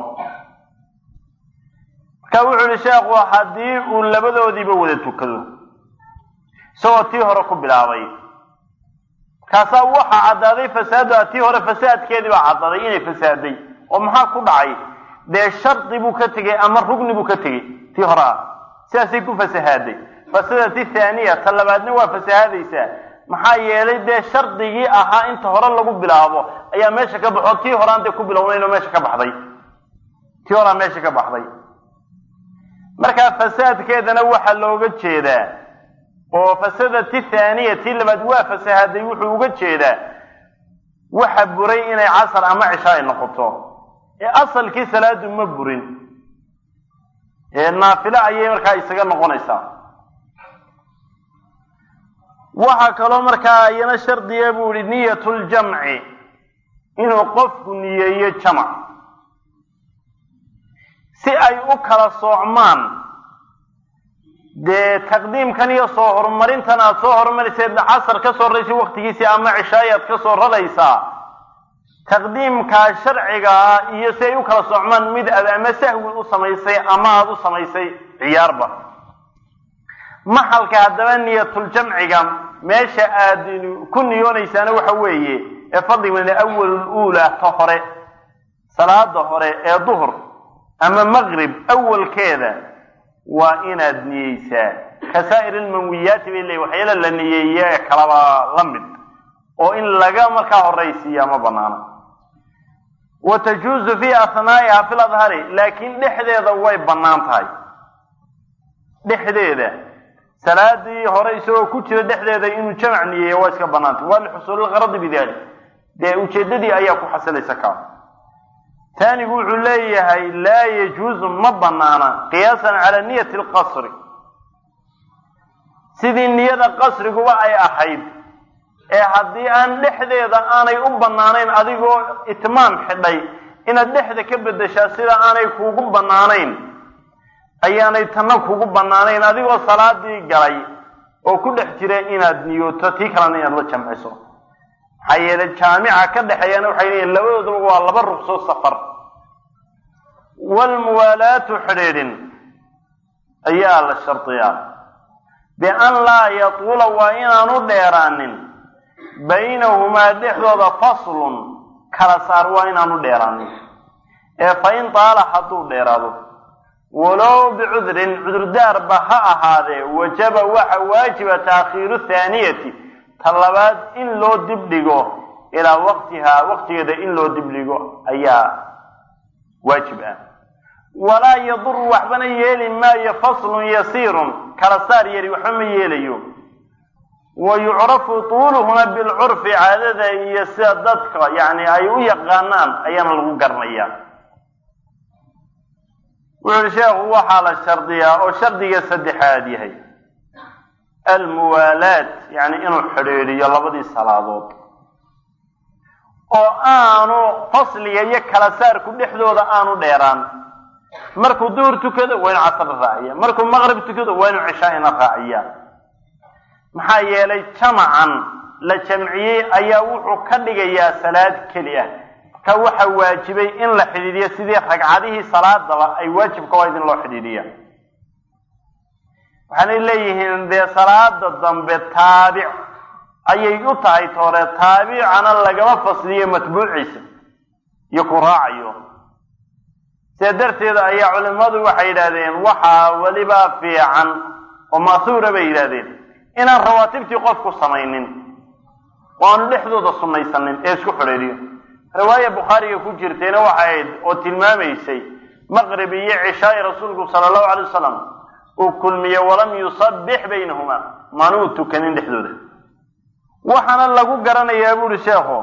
marka wuxuu yihi sheekhu haddii uu labadoodiiba wada tukado isagoo tii hore ku bilaabay markaasaa waxaa caddaaday fasaaduha tii hore fasaadkeedii baa caddaaday inay fasaaday oo maxaa ku dhacay dee shardi buu ka tegey ama rugni buu ka tegey tii hore ah sidaasay ku fasahaaday fasadati thaaniya ta labaadna waa fasahaadaysaa maxaa yeelay dee shardigii ahaa inta hore lagu bilaabo ayaa meesha ka baxo tii horaan dee ku bilownayn oo meesha ka baxday tii horaa meesha ka baxday markaa fasaadkeedana waxaa looga jeedaa oo fasadati thaaniya tii labaad waa fasahaaday wuxuu uga jeedaa waxa buray inay casar ama cisha ay noqoto ee asalkii salaadu ma burin ee naafile ayay markaa isaga noqonaysaa waxaa kaloo markaa iyana shardiya buu yihi niyat ljamci inuu qofku niyeeyo jamac si ay u kala soocmaan dee taqdiimkan iyo soo horumarintan aad soo horumarisay casar ka soo raraysa waktigiisii ama cishaayaad ka soo raraysaa taqdiimkaa sharciga ah iyo si ay u kala soocmaan mid aad ama sahwi u samaysay ama aada u samaysay ciyaarba maxalka haddaba niyatuljamciga meesha aad ku niyoonaysaana waxa weeye ee fadligeeda awalul uulaa ta hore salaada hore ee duhur ama maqrib awalkeeda waa inaad niyeysaa kasaa'ir ilmanwiyaati bay leeyihin waxyaala la niyeeye ee kalaba la mid oo in laga markaa horaysiiya ma banaana wa tajuuzu fii asnaa'iha fil adhari laakiin dhexdeeda way bannaan tahay dhexdeeda salaadii hore isagoo ku jira dhexdeeda inuu jamac niyeeya waa iska bannaantay waa lixusuulilqaradi bidalik dee ujeeddadii ayaa ku xasilaysa kaa taanigu wuxuu leeyahay laa yajuuzu ma banaana qiyaasan calaa niyati alqasri sidii niyada qasriguba ay ahayd ee haddii aan dhexdeeda aanay u bannaanayn adigoo itmaam xidhay inaad dhexda ka beddeshaa sida aanay kuugu bannaanayn ayaanay tanna kugu bannaanayn adigoo salaadii galay oo ku dhex jira inaad niyooto tii kalena inaad la jamciso maxaa yeele jaamica ka dhexeeyana waxay leeyihin labadoodaba waa laba ruqsoo safar waalmuwaalaatu xidhiidhin ayaa la shardiyaa bian laa yatuula waa inaanu dheeraanin baynahumaa dhexdooda faslun kala saar waa inaanu dheeraanin ee fa in taala hadduu dheeraado walow bicudrin cudurdaarba ha ahaadee wajaba waxa waajiba taakhiiru thaaniyati ta labaad in loo dibdhigo ilaa waqtihaa waqtigeeda in loo dibdhigo ayaa waajib ah walaa yaduru waxbana yeeli maayo faslun yasiirun kala saar yari waxba ma yeelayo wa yucrafu tuuluhuna bilcurfi caadada iyo sida dadka yani ay u yaqaanaan ayaana lagu garanayaa wuxu uhi sheekhu waxaa la shardiyaa oo shardiga saddexaad yahay almuwaalaad yani inuu xidhiidhiyo labadii salaadood oo aanu fasliga iyo kala saarku dhexdooda aanu dheeraan markuu duhur tukado waa inu casr raaciya markuu maqrib tukado waa inu cishaa'ina raaciya maxaa yeelay jamacan la jamciyey ayaa wuxuu ka dhigayaa salaad keli ah marka waxa waajibay in la xidhiidhiyo sidii ragcadihii salaadaba ay waajibka waa idin loo xidhiidhiya waxaanay leeyihiin dee salaada dambe taabic ayay u tahay toore taabicana lagama fasliyo matbuuciisa iyo ku raacayo sidaa darteeda ayaa culimmadu waxay yidhahdeen waxaa weliba fiican oo ma'huura bay yidhahdeen inaan rawaatibtii qofku samaynin oo aanu dhexdooda sunnaysanin ee isku xidhiidhiyo riwaaya bukhaariga ku jirtayna waxay ahayd oo tilmaamaysay maqrib iyo cishaai rasuulku sala allahu alay wasalam uu kulmiye walam yusabbix baynahumaa manuu tukanin dhexdooda waxaana lagu garanayaa buuhi sheekhu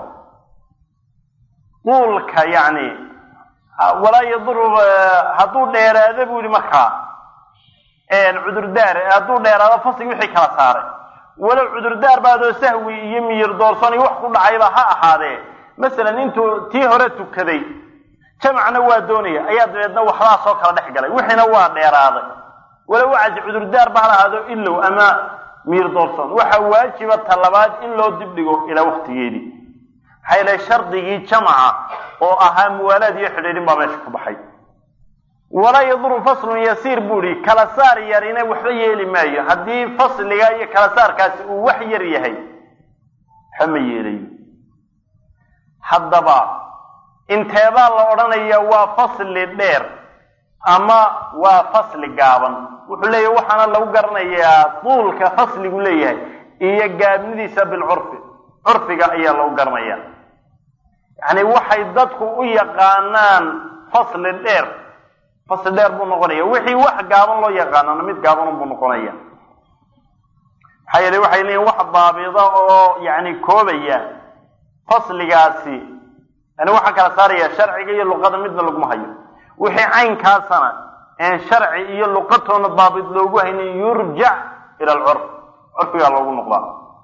quulka yacni walaa yaduru hadduu dheeraado bu yihi markaa cudurdaar hadduu dheeraado faslig wixii kala saaray walow cudurdaar baadoo sahwi iyo miyir doorsan iyo wax ku dhacayba ha ahaadee masalan intuu tii hore tukaday jamacna waa doonaya ayaa dabeedna waxbaa soo kala dhex galay wixiina waa dheeraaday walow wacasi cudurdaar ba ha ahaado ilow ama miyir doorsan waxaa waajiba talabaad in loo dibdhigo ilaa waqtigeedii maxaa yeele shardigii jamaca oo ahaa muwaalaad iyo xidhiidhin baa meesha ka baxay walaa yaduru faslun yasiir buu ihi kala saar yarina waxba yeeli maayo haddii fasliga iyo kala saarkaasi uu wax yar yahay waxba ma yeelayo haddaba inteebaa la odhanaya waa fasli dheer ama waa fasli gaaban wuxuu leeyahy waxaana lagu garanayaa duulka fasligu leeyahay iyo gaabnidiisa bilcurfi curfiga ayaa lagu garanaya yacni waxay dadku u yaqaanaan fasli dheer fasli dheer buu noqonaya wixii wax gaaban loo yaqaanana mid gaaban buu noqonaya maxaa yeele waxay leeyihin wax daabida oo yani koobaya fasligaasi yani waxaa kala saaraya sharciga iyo luqada midna laguma hayo wixii caynkaasana een sharci iyo luqatoona daabid loogu haynin yurjac ila alcurf curfigaa loogu noqdaa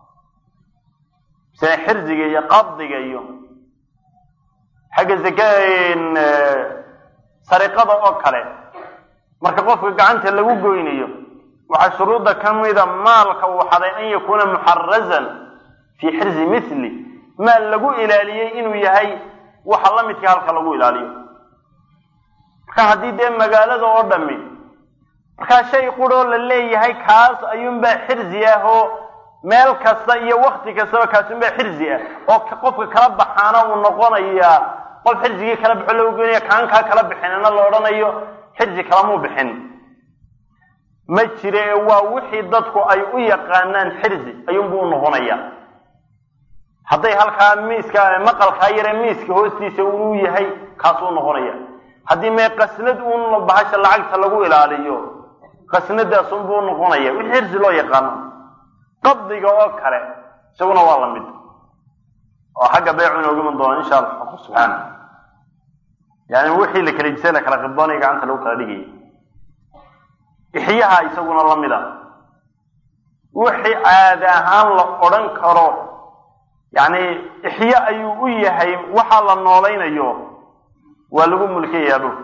sida xirziga iyo qabdiga iyo xagga zaka sariqada oo kale marka qofka gacanta lagu goynayo waxaa shuruudda ka mida maalka uu xaday an yakuuna muxarazan fii xirzi mithli maal lagu ilaaliyey inuu yahay waxa la midka halka lagu ilaaliyo marka haddii dee magaalada oo dhami markaa shay quroo la leeyahay kaas ayuunbaa xirzi ah oo meel kasta iyo wakti kastaba kaasunbaa xirzi ah oo qofka kala baxaana uu noqonayaa qof xirzigii kala baxo lagu goynaya kaankaa kala bixinina la odhanayo xirzi kalamuu bixin ma jire ee waa wixii dadku ay u yaqaanaan xirzi ayuunbuu u noqonaya hadday halkaa miiska maqalkaa yare miiska hoostiisa uu yahay kaasuu noqonaya haddii mee qasnad uun bahasha lacagta lagu ilaaliyo qasnadaasunbuu noqonaya wixii xirzi loo yaqaano qabdiga oo kale isaguna waa la mid oo xagga beecu inooga iman doona insha allah xaqu subxaana yani wixii la kala jisay la kala qibdoonaya gacanta lagu kala dhigaya ixyaha isaguna la mid a wixii caadi ahaan la odhan karo yani ixya ayuu u yahay waxa la noolaynayo waa lagu mulkayaa dhul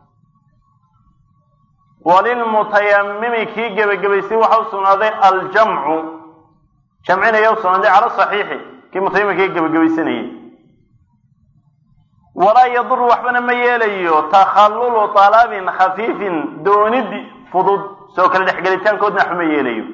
walilmutayamimi kii gebagabaystay waxa u sugnaaday aljamcu jamcinaya u sugnaaday cala saxiixi kii mutayamimka gebagabaysanayay walaa yaduru waxbana ma yeelayo takhallulu talabin khafiifin doonid fudud soo kale dhexgelitaankoodna waxba ma yeelayo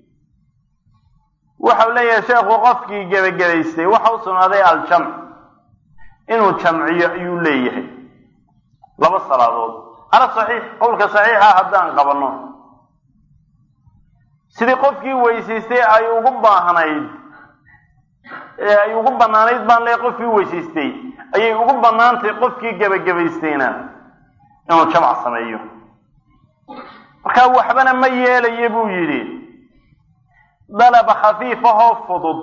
waxau leeyahay sheekhu qofkii gebagabaystay waxa u sugnaaday aljamc inuu jamciyo ayuu leeyahay laba salaadood ala saxiix qowlka saxiixa haddaan qabanno sidii qofkii weysaystay ay ugu baahnayd ee ay ugu banaanayd baan leey qofkii weysaystay ayay ugu banaantay qofkii gebagabaystayna inuu jamc sameeyo markaa waxbana ma yeelaya buu yidhi dalab khafiifahoo fudud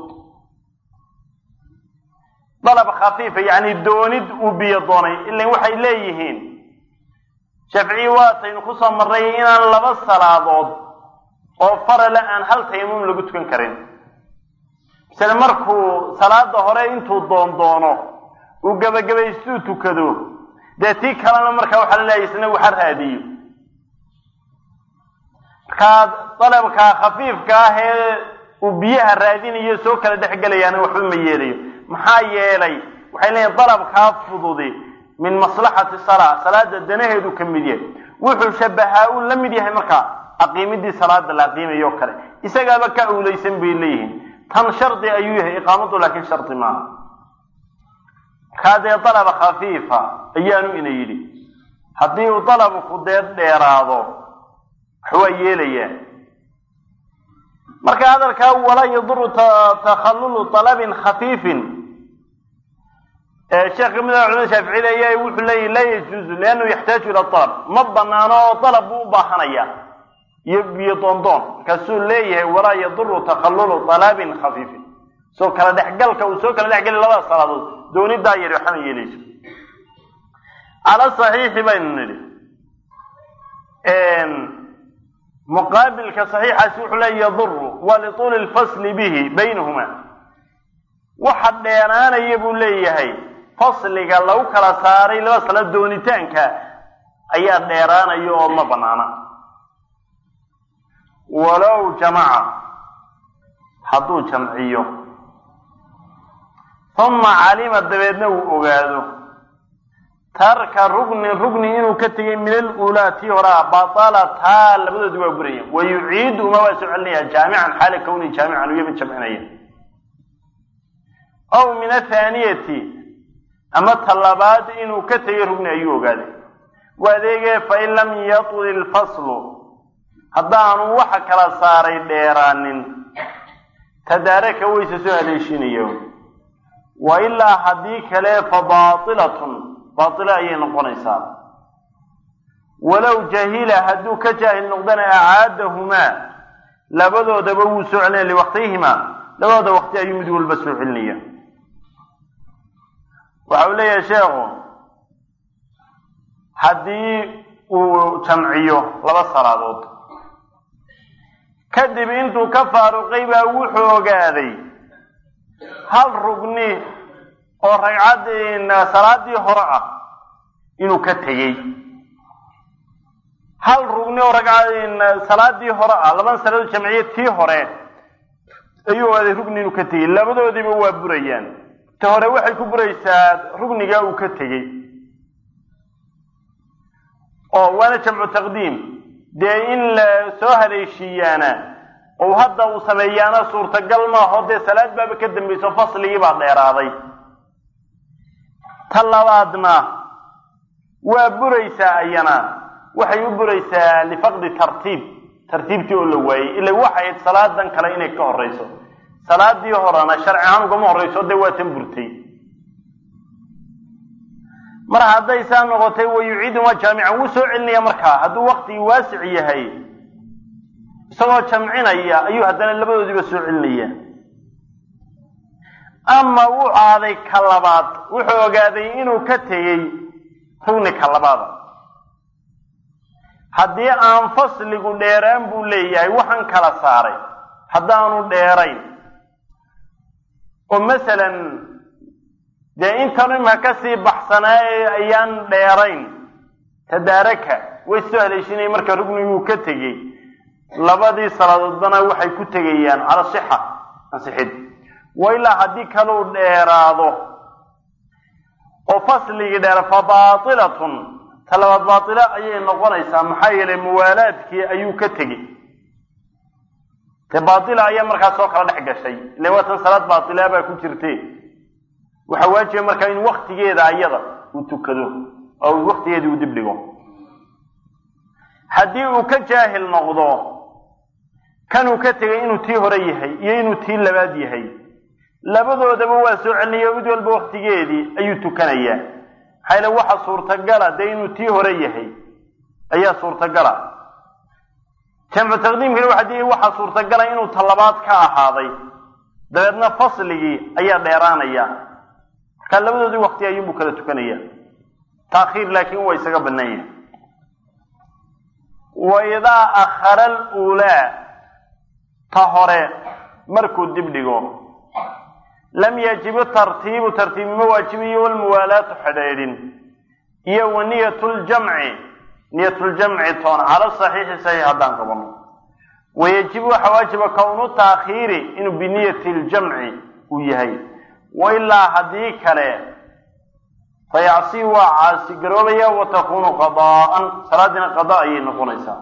dalab khafiifa yacni doonid uu biyo doonay ilan waxay leeyihiin shafciyi waataynu kusoo marnay inaan laba salaadood oo farale aan hal tayamum lagu tukan karin misale markuu salaada hore intuu doondoono uu gebagabaystuu tukado dee tii kalena markaa waxaa la leeyahay isna waxa raadiyo markaa dalabka khafiifka ah ee uu biyaha raadinayo soo kala dhex gelayaana waxba ma yeelayo maxaa yeelay waxay leeyihin dalabkaa fududi min maslaxati salaa salaada danaheedu ka mid yahay wuxuu shabahaa uu la mid yahay markaa aqiimidii salaada la aqiimayo o kale isagaaba ka awlaysan bay leeyihiin tan shardi ayuu yahay iqaamadu laakiin shardi maaha markaa dee dalaba khafiifa ayaanu ina yidhi haddii uu dalabku dee dheeraado waxwaa yeelayaa marka hadalkaa walaa yaduru takhallulu talabin khafiifin sheekh kamid ah culamada shaaficiyada ayaa wuxuu leeyahy laa yajuuzu liannahu yaxtaaju ila alab ma banaano oo dalab buu u baahanaya iyo biyo doondoon markaasuu leeyahay walaa yaduru takhallulu talabin khafiifin soo kala dhexgalka uu soo kala dhexgeli labada salaadood doonidaa yari waxama yeelayso cala saxiixi baynu nidhi muqaabilka saxiixaasi wuxuu leeya yaduru wa lituuli lfasli bihi baynahuma waxa dheeraanaya buu leeyahay fasliga lagu kala saaray laba salaad doonitaanka ayaa dheeraanaya oo ma banaana walow jamaca hadduu jamciyo uma calima dabeedna uu ogaado tarka rugnin rugni inuu ka tegay min aluulaa tii horaa batalataa labadoodi waa buraya wa yuciidu uma waa soo celinaya jaamican xaala kawni jaamican uya mid jamcinaya aw min athaaniyati ama talabaad inuu ka tegay rugni ayuu ogaaday wa adeegee fain lam yatul ilfaslu haddaanu waxa kala saaray dheeraanin tadaaraka wayse soo haleeshinayo wa ilaa haddii kale fa baatilatun baatilo ayay noqonaysaa walow jahila hadduu ka jaahil noqdana acaadahumaa labadoodaba wuu soo celinaya liwaqtihimaa labadooda waqti ayuu mid walba soo celinaya waxa uu leeyahay sheekhu haddii uu jamciyo laba salaadood kadib intuu ka faaruqay baa wuxuu ogaaday hal rugni oo ragcad salaadii hore ah inuu ka tegey hal rugni oo ragcad salaadii hore ah laban salaadood jamciye tii hore ayuu ogaaday rugni inuu ka tegey labadoodiiba waa burayaan ta hore waxay ku buraysaa rugnigaa uu ka tegey oo waana jamcu taqdiim dee in la soo haleeshiiyaana ou hadda uu sameeyaana suurtagal maaho dee salaad baaba ka dambayso fasligii baa dheeraaday ta labaadna waa buraysaa ayana waxay u buraysaa lifaqdi tartiib tartiibtii oo la waayey ila waxay ayd salaadan kale inay ka horeyso salaadii horena sharci ahaan ugama horeyso dee waa tan burtay mar hadday saa noqotay wa yuciiduma jaamican wuu soo celinaya markaa hadduu waktigii waasic yahay isagoo jamcinaya ayuu haddana labadoodiiba soo celinaya ama wuu aaday ka labaad wuxuu ogaaday inuu ka tegey rugni ka labaada haddii aan fasligu dheeraan buu leeyahay waxaan kala saaray haddaanu dheerayn oo masalan dee intan imka kasii baxsanaa ee ayaan dheerayn tadaaraka way soo haleeshinaya marka rugniguu ka tegey labadii salaadoodbana waxay ku tegayaan cala sixa ansixid wa ilaa haddii kaluu dheeraado oo fasligii dheera fa baatilatun ta labaad baatilo ayay noqonaysaa maxaa yeelay muwaalaadkii ayuu ka tegey dee baatila ayaa markaas soo kala dhex gashay ile waa tan salaad baatilaa baa ku jirte waxaa waajiba markaa in waktigeeda ayada uu tukado oo waktigeedii uu dib dhigo haddii uu ka jaahil noqdo kanuu ka tegay inuu tii hore yahay iyo inuu tii labaad yahay labadoodaba waa soo celinaya mid walba waktigeedii ayuu tukanayaa maxaa yale waxa suurtagala dee inuu tii hore yahay ayaa suurtagala jamcu taqdiimkana waxa di waxaa suurtagala inuu talabaad ka ahaaday dabeedna fasligii ayaa dheeraanaya markaa labadoodii wakti ayuunbuu kala tukanaya taakhiir laakiin waa isaga bannaan yahay wa idaa akhara aluulaa ta hore markuu dib dhigo lam yajibu tartiibu tartiib ma waajibiyo walmuwaalaatu xidhaydhin iyo wa niyat ljamci niyat ljamci toon cala saxiixi saxiix haddaan qabano wayajibu waxaa waajiba kownu taakhiiri inuu biniyati ljamci uu yahay wa ilaa haddii kale fayacsi waa caasi garoobaya wa takunu qadaa'an salaadiina qada ayay noqonaysaa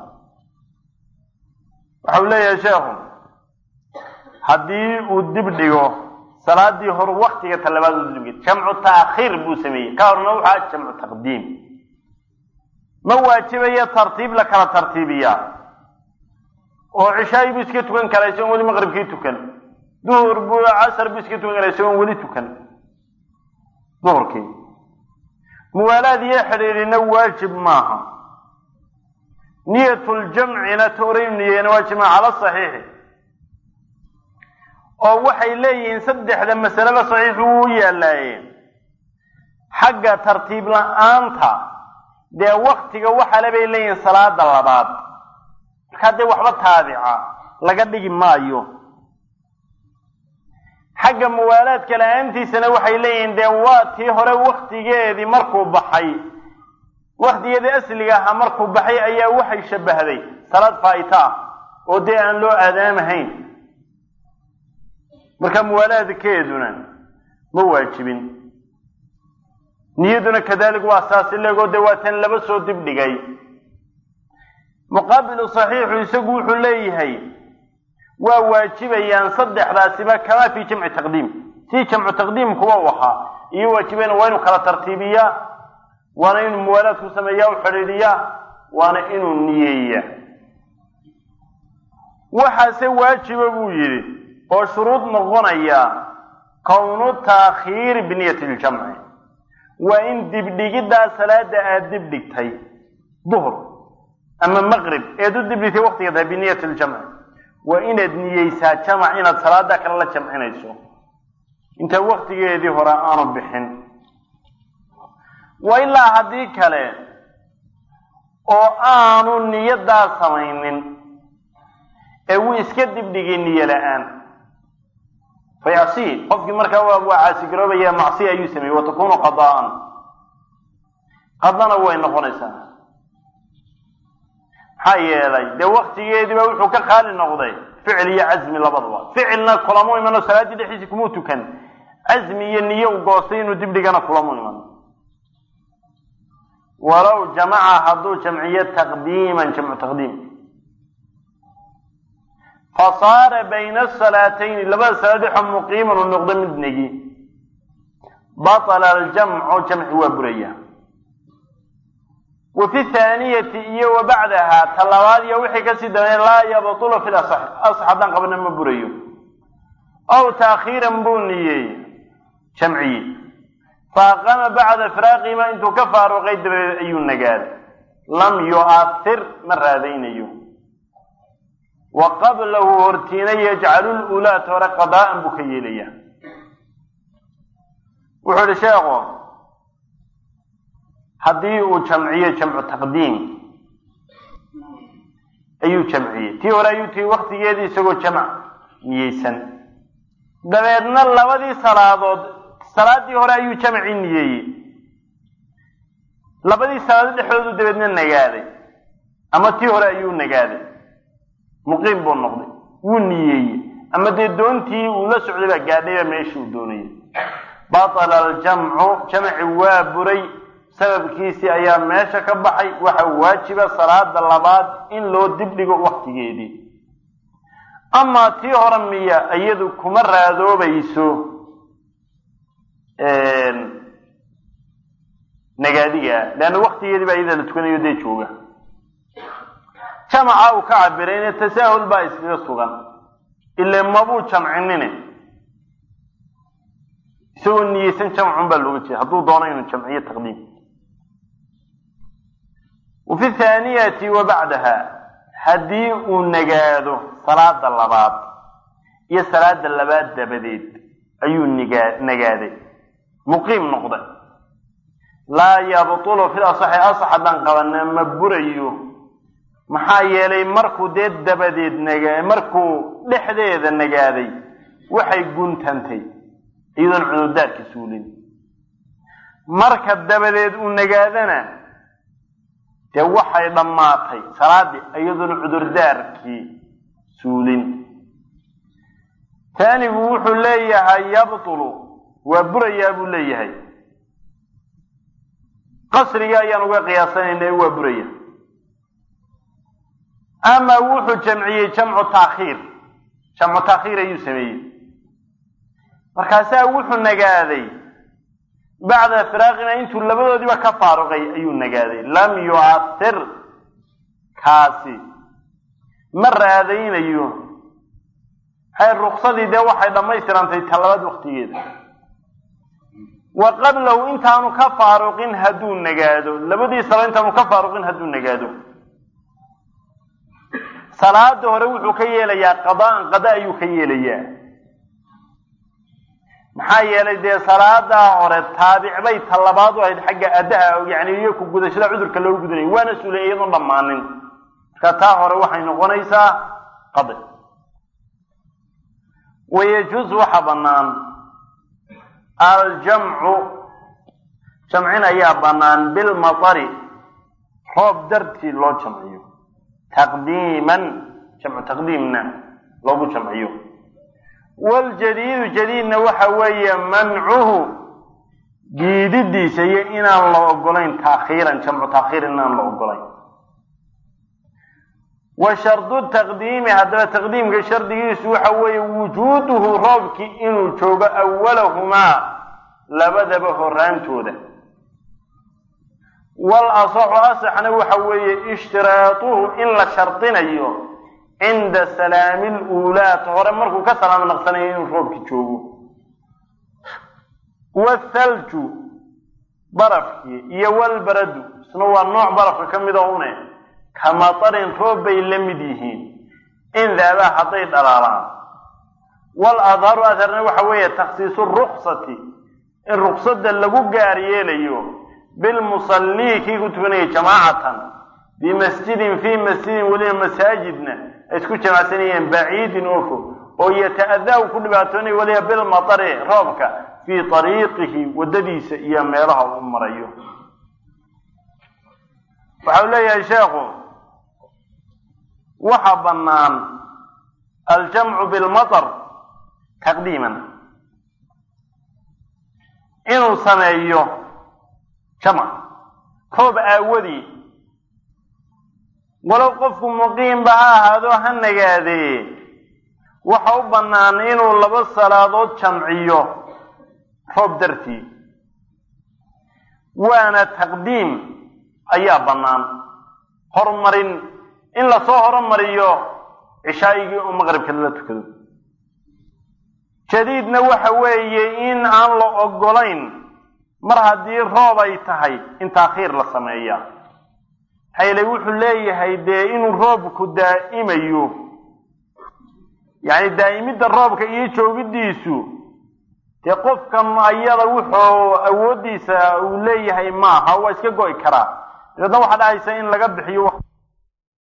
waxau leeyahay sheekhu haddii uu dib dhigo salaadii hore waktiga talabaad u dibdhigay jamcu taakhiir buu sameeyey ka horna waxaa jamcu taqdiim ma waajibayo tartiib la kala tartiibiyaa oo cishaayi buu iska tukan karaa isagoon weli maqribkii tukan duhur buu casar buu iska tukan karaa isagoon weli tukan duhurkii muwaalaad iyo xidhiidhina waajib maaha niyatuljamcina tooraynu niyeena waajib maaha cala saxiixi oo waxay leeyihiin saddexda masaleba saxiixu wuu yaalaaye xagga tartiib la-aanta dee waktiga waxale bay leeyihiin salaada labaad markaa dee waxba taabica laga dhigi maayo xagga muwaalaadka la-aantiisana waxay leeyihiin dee waa tii hore waktigeedii markuu baxay waktigeedii asliga ahaa markuu baxay ayaa waxay shabahday salaad faa'ita ah oo dee aan loo aadaamahayn marka muwaalaadkeeduna ma waajibin niyaduna kadalik waa saas ilegoo dee waa tan laba soo dib dhigay muqaabilu saxiixu isagu wuxuu leeyahay waa waajibayaan saddexdaasiba kamaa fii jamci taqdiim si jamcu taqdiimkuwa u ahaa iyo waajibayna waa inuu kala tartiibiyaa waana inuu muwaalaad ku sameeyaa u xidhiidhiyaa waana inuu niyeeya waxaase waajiba buu yidhi oo shuruud noqonaya kownu taakhiiri biniyati ljamci waa in dibdhigiddaa salaada aada dibdhigtay duhr ama maqrib eed u dibdhigtay waktiga tahay biniyati ljamci waa inaad niyeysaa jamac inaad salaada kale la jamcinayso inta waktigeedii hore aanu bixin wa ilaa haddii kale oo aanu niyadaa samaynin ee wuu iska dibdhigay niyo la-aan fayacsi qofkii markaa waa waa caasigaroobaya macsi ayuu sameeyey wa takunu qadaa'an qadana way noqonaysaa maxaa yeelay dee waktigeediiba wuxuu ka qaali noqday ficil iyo casmi labadaba ficilna kulamu imano salaaddii dhexdiisi kumuu tukan casmi iyo niyo u goostay inuu dibdhigana kulamu iman walow jamaca hadduu jamciyo taqdiiman jamcu taqdiim fasaara bayna asalaatayni labada salaad dhexoo muqiiman uu noqdo mid negi batala aljamcu jamci waa buraya wa fi thaaniyati iyo wa bacdaha ta labaad iyo wixii kasii dambeeya laa yabtulu fi lasax asax haddaan qabana ma burayo aw taakhiiran buu niyeey jamciye faaqama bacda firaaqihima intuu ka faaruqay dabadeed ayuu nagaaday lam yu'ahir ma raadaynayo wa qablahu hortiina yajcalu lulaata hore qadaa'an buu ka yeelaya wuxuu ihi sheekhu haddii uu jamciyo jamcu taqdiim ayuu jamciyey tii hore ayuu tii waktigeedii isagoo jamc niyeysan dabeedna labadii salaadood salaadii hore ayuu jamci niyeeyey labadii salaadood dhexdoodu dabeedna nagaaday ama tii hore ayuu nagaaday muqiim buu noqday wuu niyeeyey ama dee doontii uu la socday baa gaadhayba meeshii uu doonayay batala aljamcu jamci waa buray sababkiisii ayaa meesha ka baxay waxa waajiba salaada labaad in loo dibdhigo waktigeedii amaa tii hore miya iyadu kuma raadoobayso nagaadiga leanna waktigeedii baa iyada la tukanayo dee jooga jamaca uu ka cabirayne tasaahul baa iskaga sugan ile mabuu jamcinine isagoo niyeysan jamcun baa looga jeeda hadduu doono inuu jamciyo taqdiim wa fi thaaniyati wa bacdaha haddii uu nagaado salaada labaad iyo salaada labaad dabadeed ayuu nigaa nagaaday muqiim noqday laa yabtulu fil asaxi asax haddaan qabana ma burayo maxaa yeelay markuu dee dabadeed naga markuu dhexdeeda nagaaday waxay guntantay iyadoon cudurdaarka suulin marka dabadeed uu nagaadana dee waxay dhammaatay salaaddii iyadoon cudurdaarkii suulin taanigu wuxuu leeyahay yabtulu waa burayaa buu leeyahay qasriga ayaan uga qiyaasanayna waa buraya ama wuxuu jamciyey jamcu taakhiir jamcu taakhiir ayuu sameeyey markaasaa wuxuu nagaaday bacda firaaqina intuu labadoodiiba ka faaruqay ayuu nagaaday lam yu'athir kaasi ma raadaynayo hay ruksadii dee waxay dhammaystirantay talabaad waktigeeda wa qablahu intaanu ka faaruqin hadduu nagaado labadii salo intaanu ka faaruqin hadduu nagaado salaada hore wuxuu ka yeelayaa qadaan qada ayuu ka yeelayaa maxaa yeelay dee salaadaa hore taabic bay talabaad u ahayd xagga addaha yani iyo ku gudashada cudurka loogu gudanayay waana suulay iyadoon dhammaanin marka taa hore waxay noqonaysaa qadi wayajuuz waxa bannaan aljamcu jamcin ayaa bannaan bilmatari roob dartii loo jamciyo taqdiiman jamcu taqdiimna loogu jamciyo waljadiidu jadiidna waxa weeye mancuhu diididiisa iyo inaan la ogolayn taakhiiran jamcu taakhiir inaan la ogolayn wa shardu taqdiimi haddaba taqdiimka shardigiisu waxa weeye wujuuduhu roobkii inuu joogo awalahumaa labadaba horaantooda wal asaxu asaxna waxa weeye ishtiraatuhu in la shardinayo cinda salaami luulaat hore markuu ka salaamo naqsanayo inuu roobki joogo wathalju barafkii iyo walbaradu isna waa nooc barafka ka mida une kamatarin roob bay la mid yihiin in daabaa hadday dhalaalaan wal adharu adharna waxa weeye takhsiisu ruksati in ruksada lagu gaar yeelayo bilmusallii kii ku tukanaya jamaacatan bimasjidin fii masjidin weliba masaajidna ay isku jamacsanayeen baciidin oo fog oo yata-adaa u ku dhibaatoonaya weliba bilmatari roobka fii ariiqihi waddadiisa iyo meelaha uu marayo waxa uu leeyahay sheekhu waxa bannaan aljamcu bilmatar taqdiiman inuu sameeyo jamc roob aawadii walow qofku muqiimba ha ahaado ha nagaadee waxa u bannaan inuu laba salaadood jamciyo roob dartii waana taqdiim ayaa bannaan horumarin in lasoo horumariyo cishaa'igii oo maqribka lala tukado jadiidna waxa weeye in aan la ogolayn mar haddii roob ay tahay in taakhiir la sameeya hayle wuxuu leeyahay dee inuu roobku daa'imayo yacni daa'imidda roobka iyo joogidiisu dee qofkan ayada wuxuu awooddiisa uu leeyahay maaha waa iska go'i karaa dabeedna waxaa dhahaysa in laga bixiyo